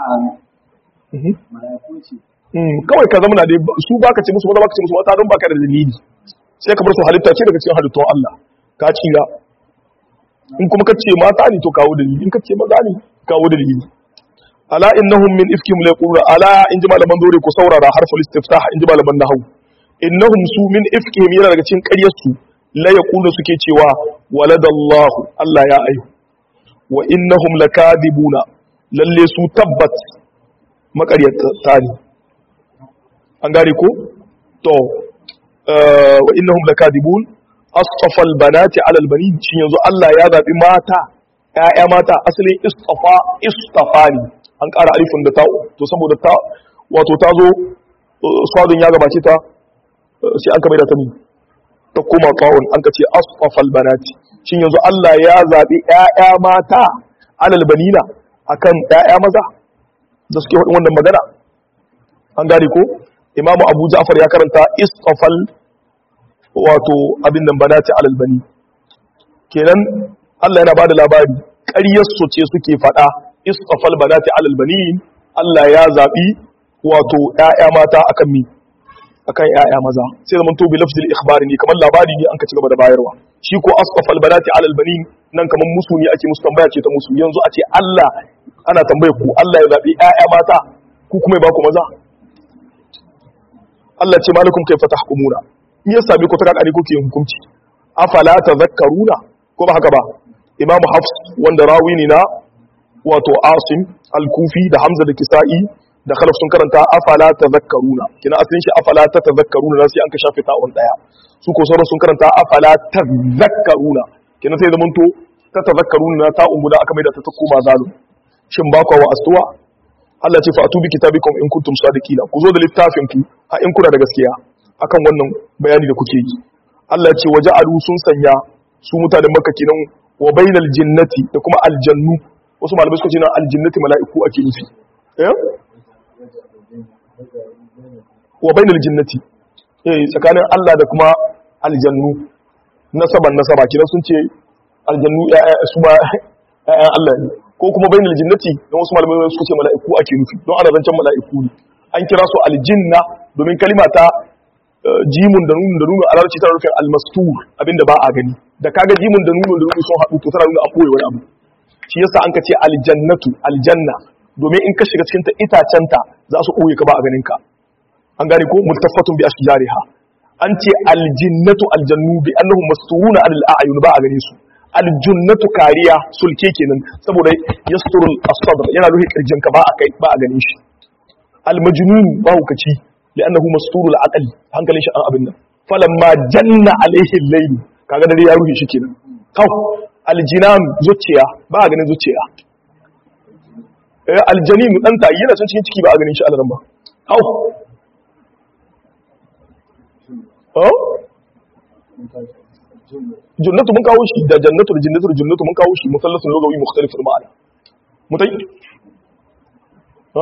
kawai ka zama na dai su baka ce musu maza baka ce musu mata don baka da dalili sai ka bar su halitta ce daga cikin halittun Allah ka tsira in kuma ka ce mata ne to kawo dalili in ka ce maza ne kawo dalili ala innahum min ifkihim la yaquluna ala in ji malaman dore ku saurara harful istiftah in ji malaman nahwu innahum su min ifkihim yana daga cikin ƙaryar su la yaqulu suke cewa waladallahu Allah ya ayu wa innahum lakadibuna lalle su tabbat makaryata ne an gane ko to wa innahum lakadibun astafa albanati ala albanin shi yanzu Allah ya zabi mata ƴaƴa mata asalin istafa istafani an ƙara alifin da ta to saboda ta wato ta zo sadun ya gabace ta sai an kamar da ta ni ta koma kawun an ka ce astafa albanati shi yanzu Allah ya zabi ƴaƴa mata ala albanina akan ƴaƴa maza da suke faɗin wannan magana an gane ko imamu abu ja'far ya karanta istafal wato abin nan banati alal bani kenan Allah yana bada labari ƙaryar su ce suke faɗa istafal banati alal bani Allah ya zabi wato ƴaƴa mata akan mi akan ƴaƴa maza sai zaman to bi lafzil ikhbari ne kamar labari ne an ka ci gaba da bayarwa shi ko astafal banati alal bani nan kamar musu ne ake musu tambaya ce ta musu yanzu a ce Allah ana tambaye ku Allah ya zabi ƴaƴa mata ku kuma ya ba ku maza Allah ce malakum kaifa tahkumuna in ya sami ku ta kakari kuke yin hukunci afala tadhakkaruna ko ba haka ba Imam Hafs wanda rawi ne na wato Asim al-Kufi da Hamza da Kisa'i da Khalaf sun karanta afala tadhakkaruna kina asalin shi afala tadhakkaruna sai an ka shafe ta'un daya su ko sauran sun karanta afala tadhakkaruna kina sai zaman to ta tadhakkaruna ta'un guda aka mai da ta koma zalim shin ba ku wa astuwa Allah ce fa'atu bi kitabikum in kuntum sadiqina ku zo da littafin ku a in kuna da gaskiya akan wannan bayani da kuke yi Allah ce waja'alu sun sanya su mutanen Makka kenan wa bainal jinnati da kuma aljannu wasu malamai suka ce na aljinnati mala'iku ake nufi eh wa bainal jinnati eh tsakanin Allah da kuma aljannu nasaban nasaba kidan sun ce aljannu su ba ƴaƴan Allah ne ko kuma bainal jinnati don wasu malamai suka ce mala'iku ake nufi don ana zancen mala'iku ne an kira su aljinna domin kalima ta jimun da nunun da nunun a larabci tana nufin almastur abinda ba a gani da kaga jimun da nunun da nunun sun haɗu to tana nuna an ɓoye wani abu shi yasa an ka ce aljannatu aljanna domin in ka shiga cikin ta itacenta za su ɓoye ka ba a ganin ka an gane ko multafatun bi ashjariha an ce aljinnatu aljannu bi annahum masturuna anil a'yun ba a gane su aljunnatu kariya sulke kenan saboda yasturul as-sadr yana ruhi kirjin ka ba a kai ba a ganin shi almajnun ba hukaci li'annahu masturul aql hankalin shi an abin nan falamma janna alaihi al-layl kaga dare ya ruhi shi kenan kaw aljinan zuciya ba a ganin zuciya aljanin dan tayi yana son cikin ciki ba a ganin shi alaran ba kaw jannatu mun kawo shi da jannatu da jannatu da jannatu mun kawo shi musallasun lugawi mukhtalifun ma'ana mutai ha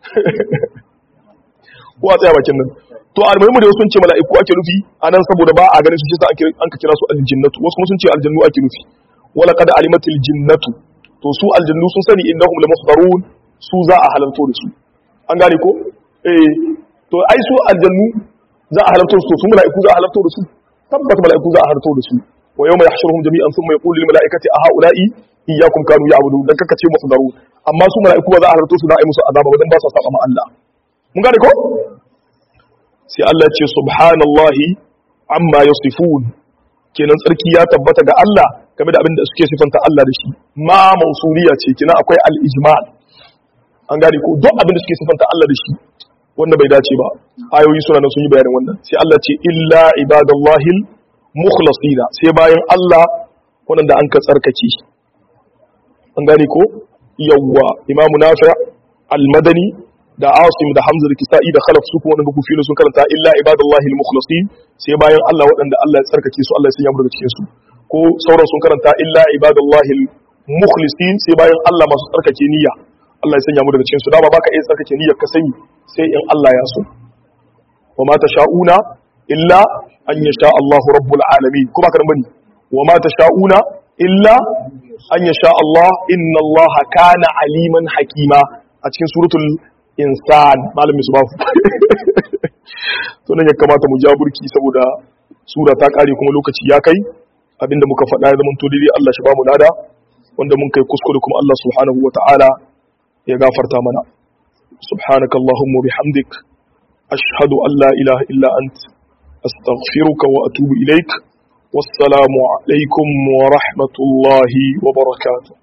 ko a tsaya bakin nan to almuhimu da sun ce mala'iku ake nufi anan saboda ba a ganin su shi an ka kira su aljinnatu wasu kuma sun ce aljannu ake nufi wala qad alimatil jinnatu to su aljannu sun sani innahum lamuhdarun su za a halarto da su an gane ko eh to ai su aljannu za a halarto su su mala'iku za a halarto da su tabbata mala'iku za a halarto da su wa yawma yahshuruhum jami'an thumma yaqulu lil mala'ikati a ha'ula'i iyyakum kanu ya'budun dan kaka ce muhdarun amma su mala'iku ba za a halarto su za a yi musu azaba ba dan ba su saba ma Allah mun gane ko sai Allah ya ce subhanallahi amma yasifun kenan tsarki ya tabbata ga Allah game da abin da suke sifanta Allah da shi ma mausuliya ce kenan akwai al-ijmal an gane ko duk abin da suke sifanta Allah da shi wanda bai dace ba ayoyi suna nan sun yi bayanin wannan sai Allah ce illa ibadallahi mukhlasina sai bayan Allah wanda an ka tsarkake an gane ko yawwa imamu nafi al-madani da asim da hamza da kisa'i da khalaf su kuma wadanda kufilu sun karanta illa ibadallahi al-mukhlasin sai bayan Allah waɗanda Allah ya tsarkake su Allah ya sanya mu daga cikin su ko sauran sun karanta illa ibadallahi al-mukhlisin sai bayan Allah masu tsarkake niyya Allah ya sanya mu daga cikin su dama baka iya tsarkake niyyar ka sani sai in Allah ya so wa ma tasha'una illa an yasha Allahu rabbul alamin kuma kan bani wa ma tasha'una illa an yasha Allah inna Allah kana aliman hakima a cikin suratul insan malamin su bafu to nan ya kamata mu ja burki saboda sura ta kare kuma lokaci ya kai abinda muka faɗa ya zama to dai Allah shi ba mu lada wanda mun kai kuskure kuma Allah subhanahu wata'ala ya gafarta mana subhanaka allahumma bihamdik ashhadu an la ilaha illa ant astaghfiruka wa atubu ilaik wassalamu alaikum wa rahmatullahi wa barakatuh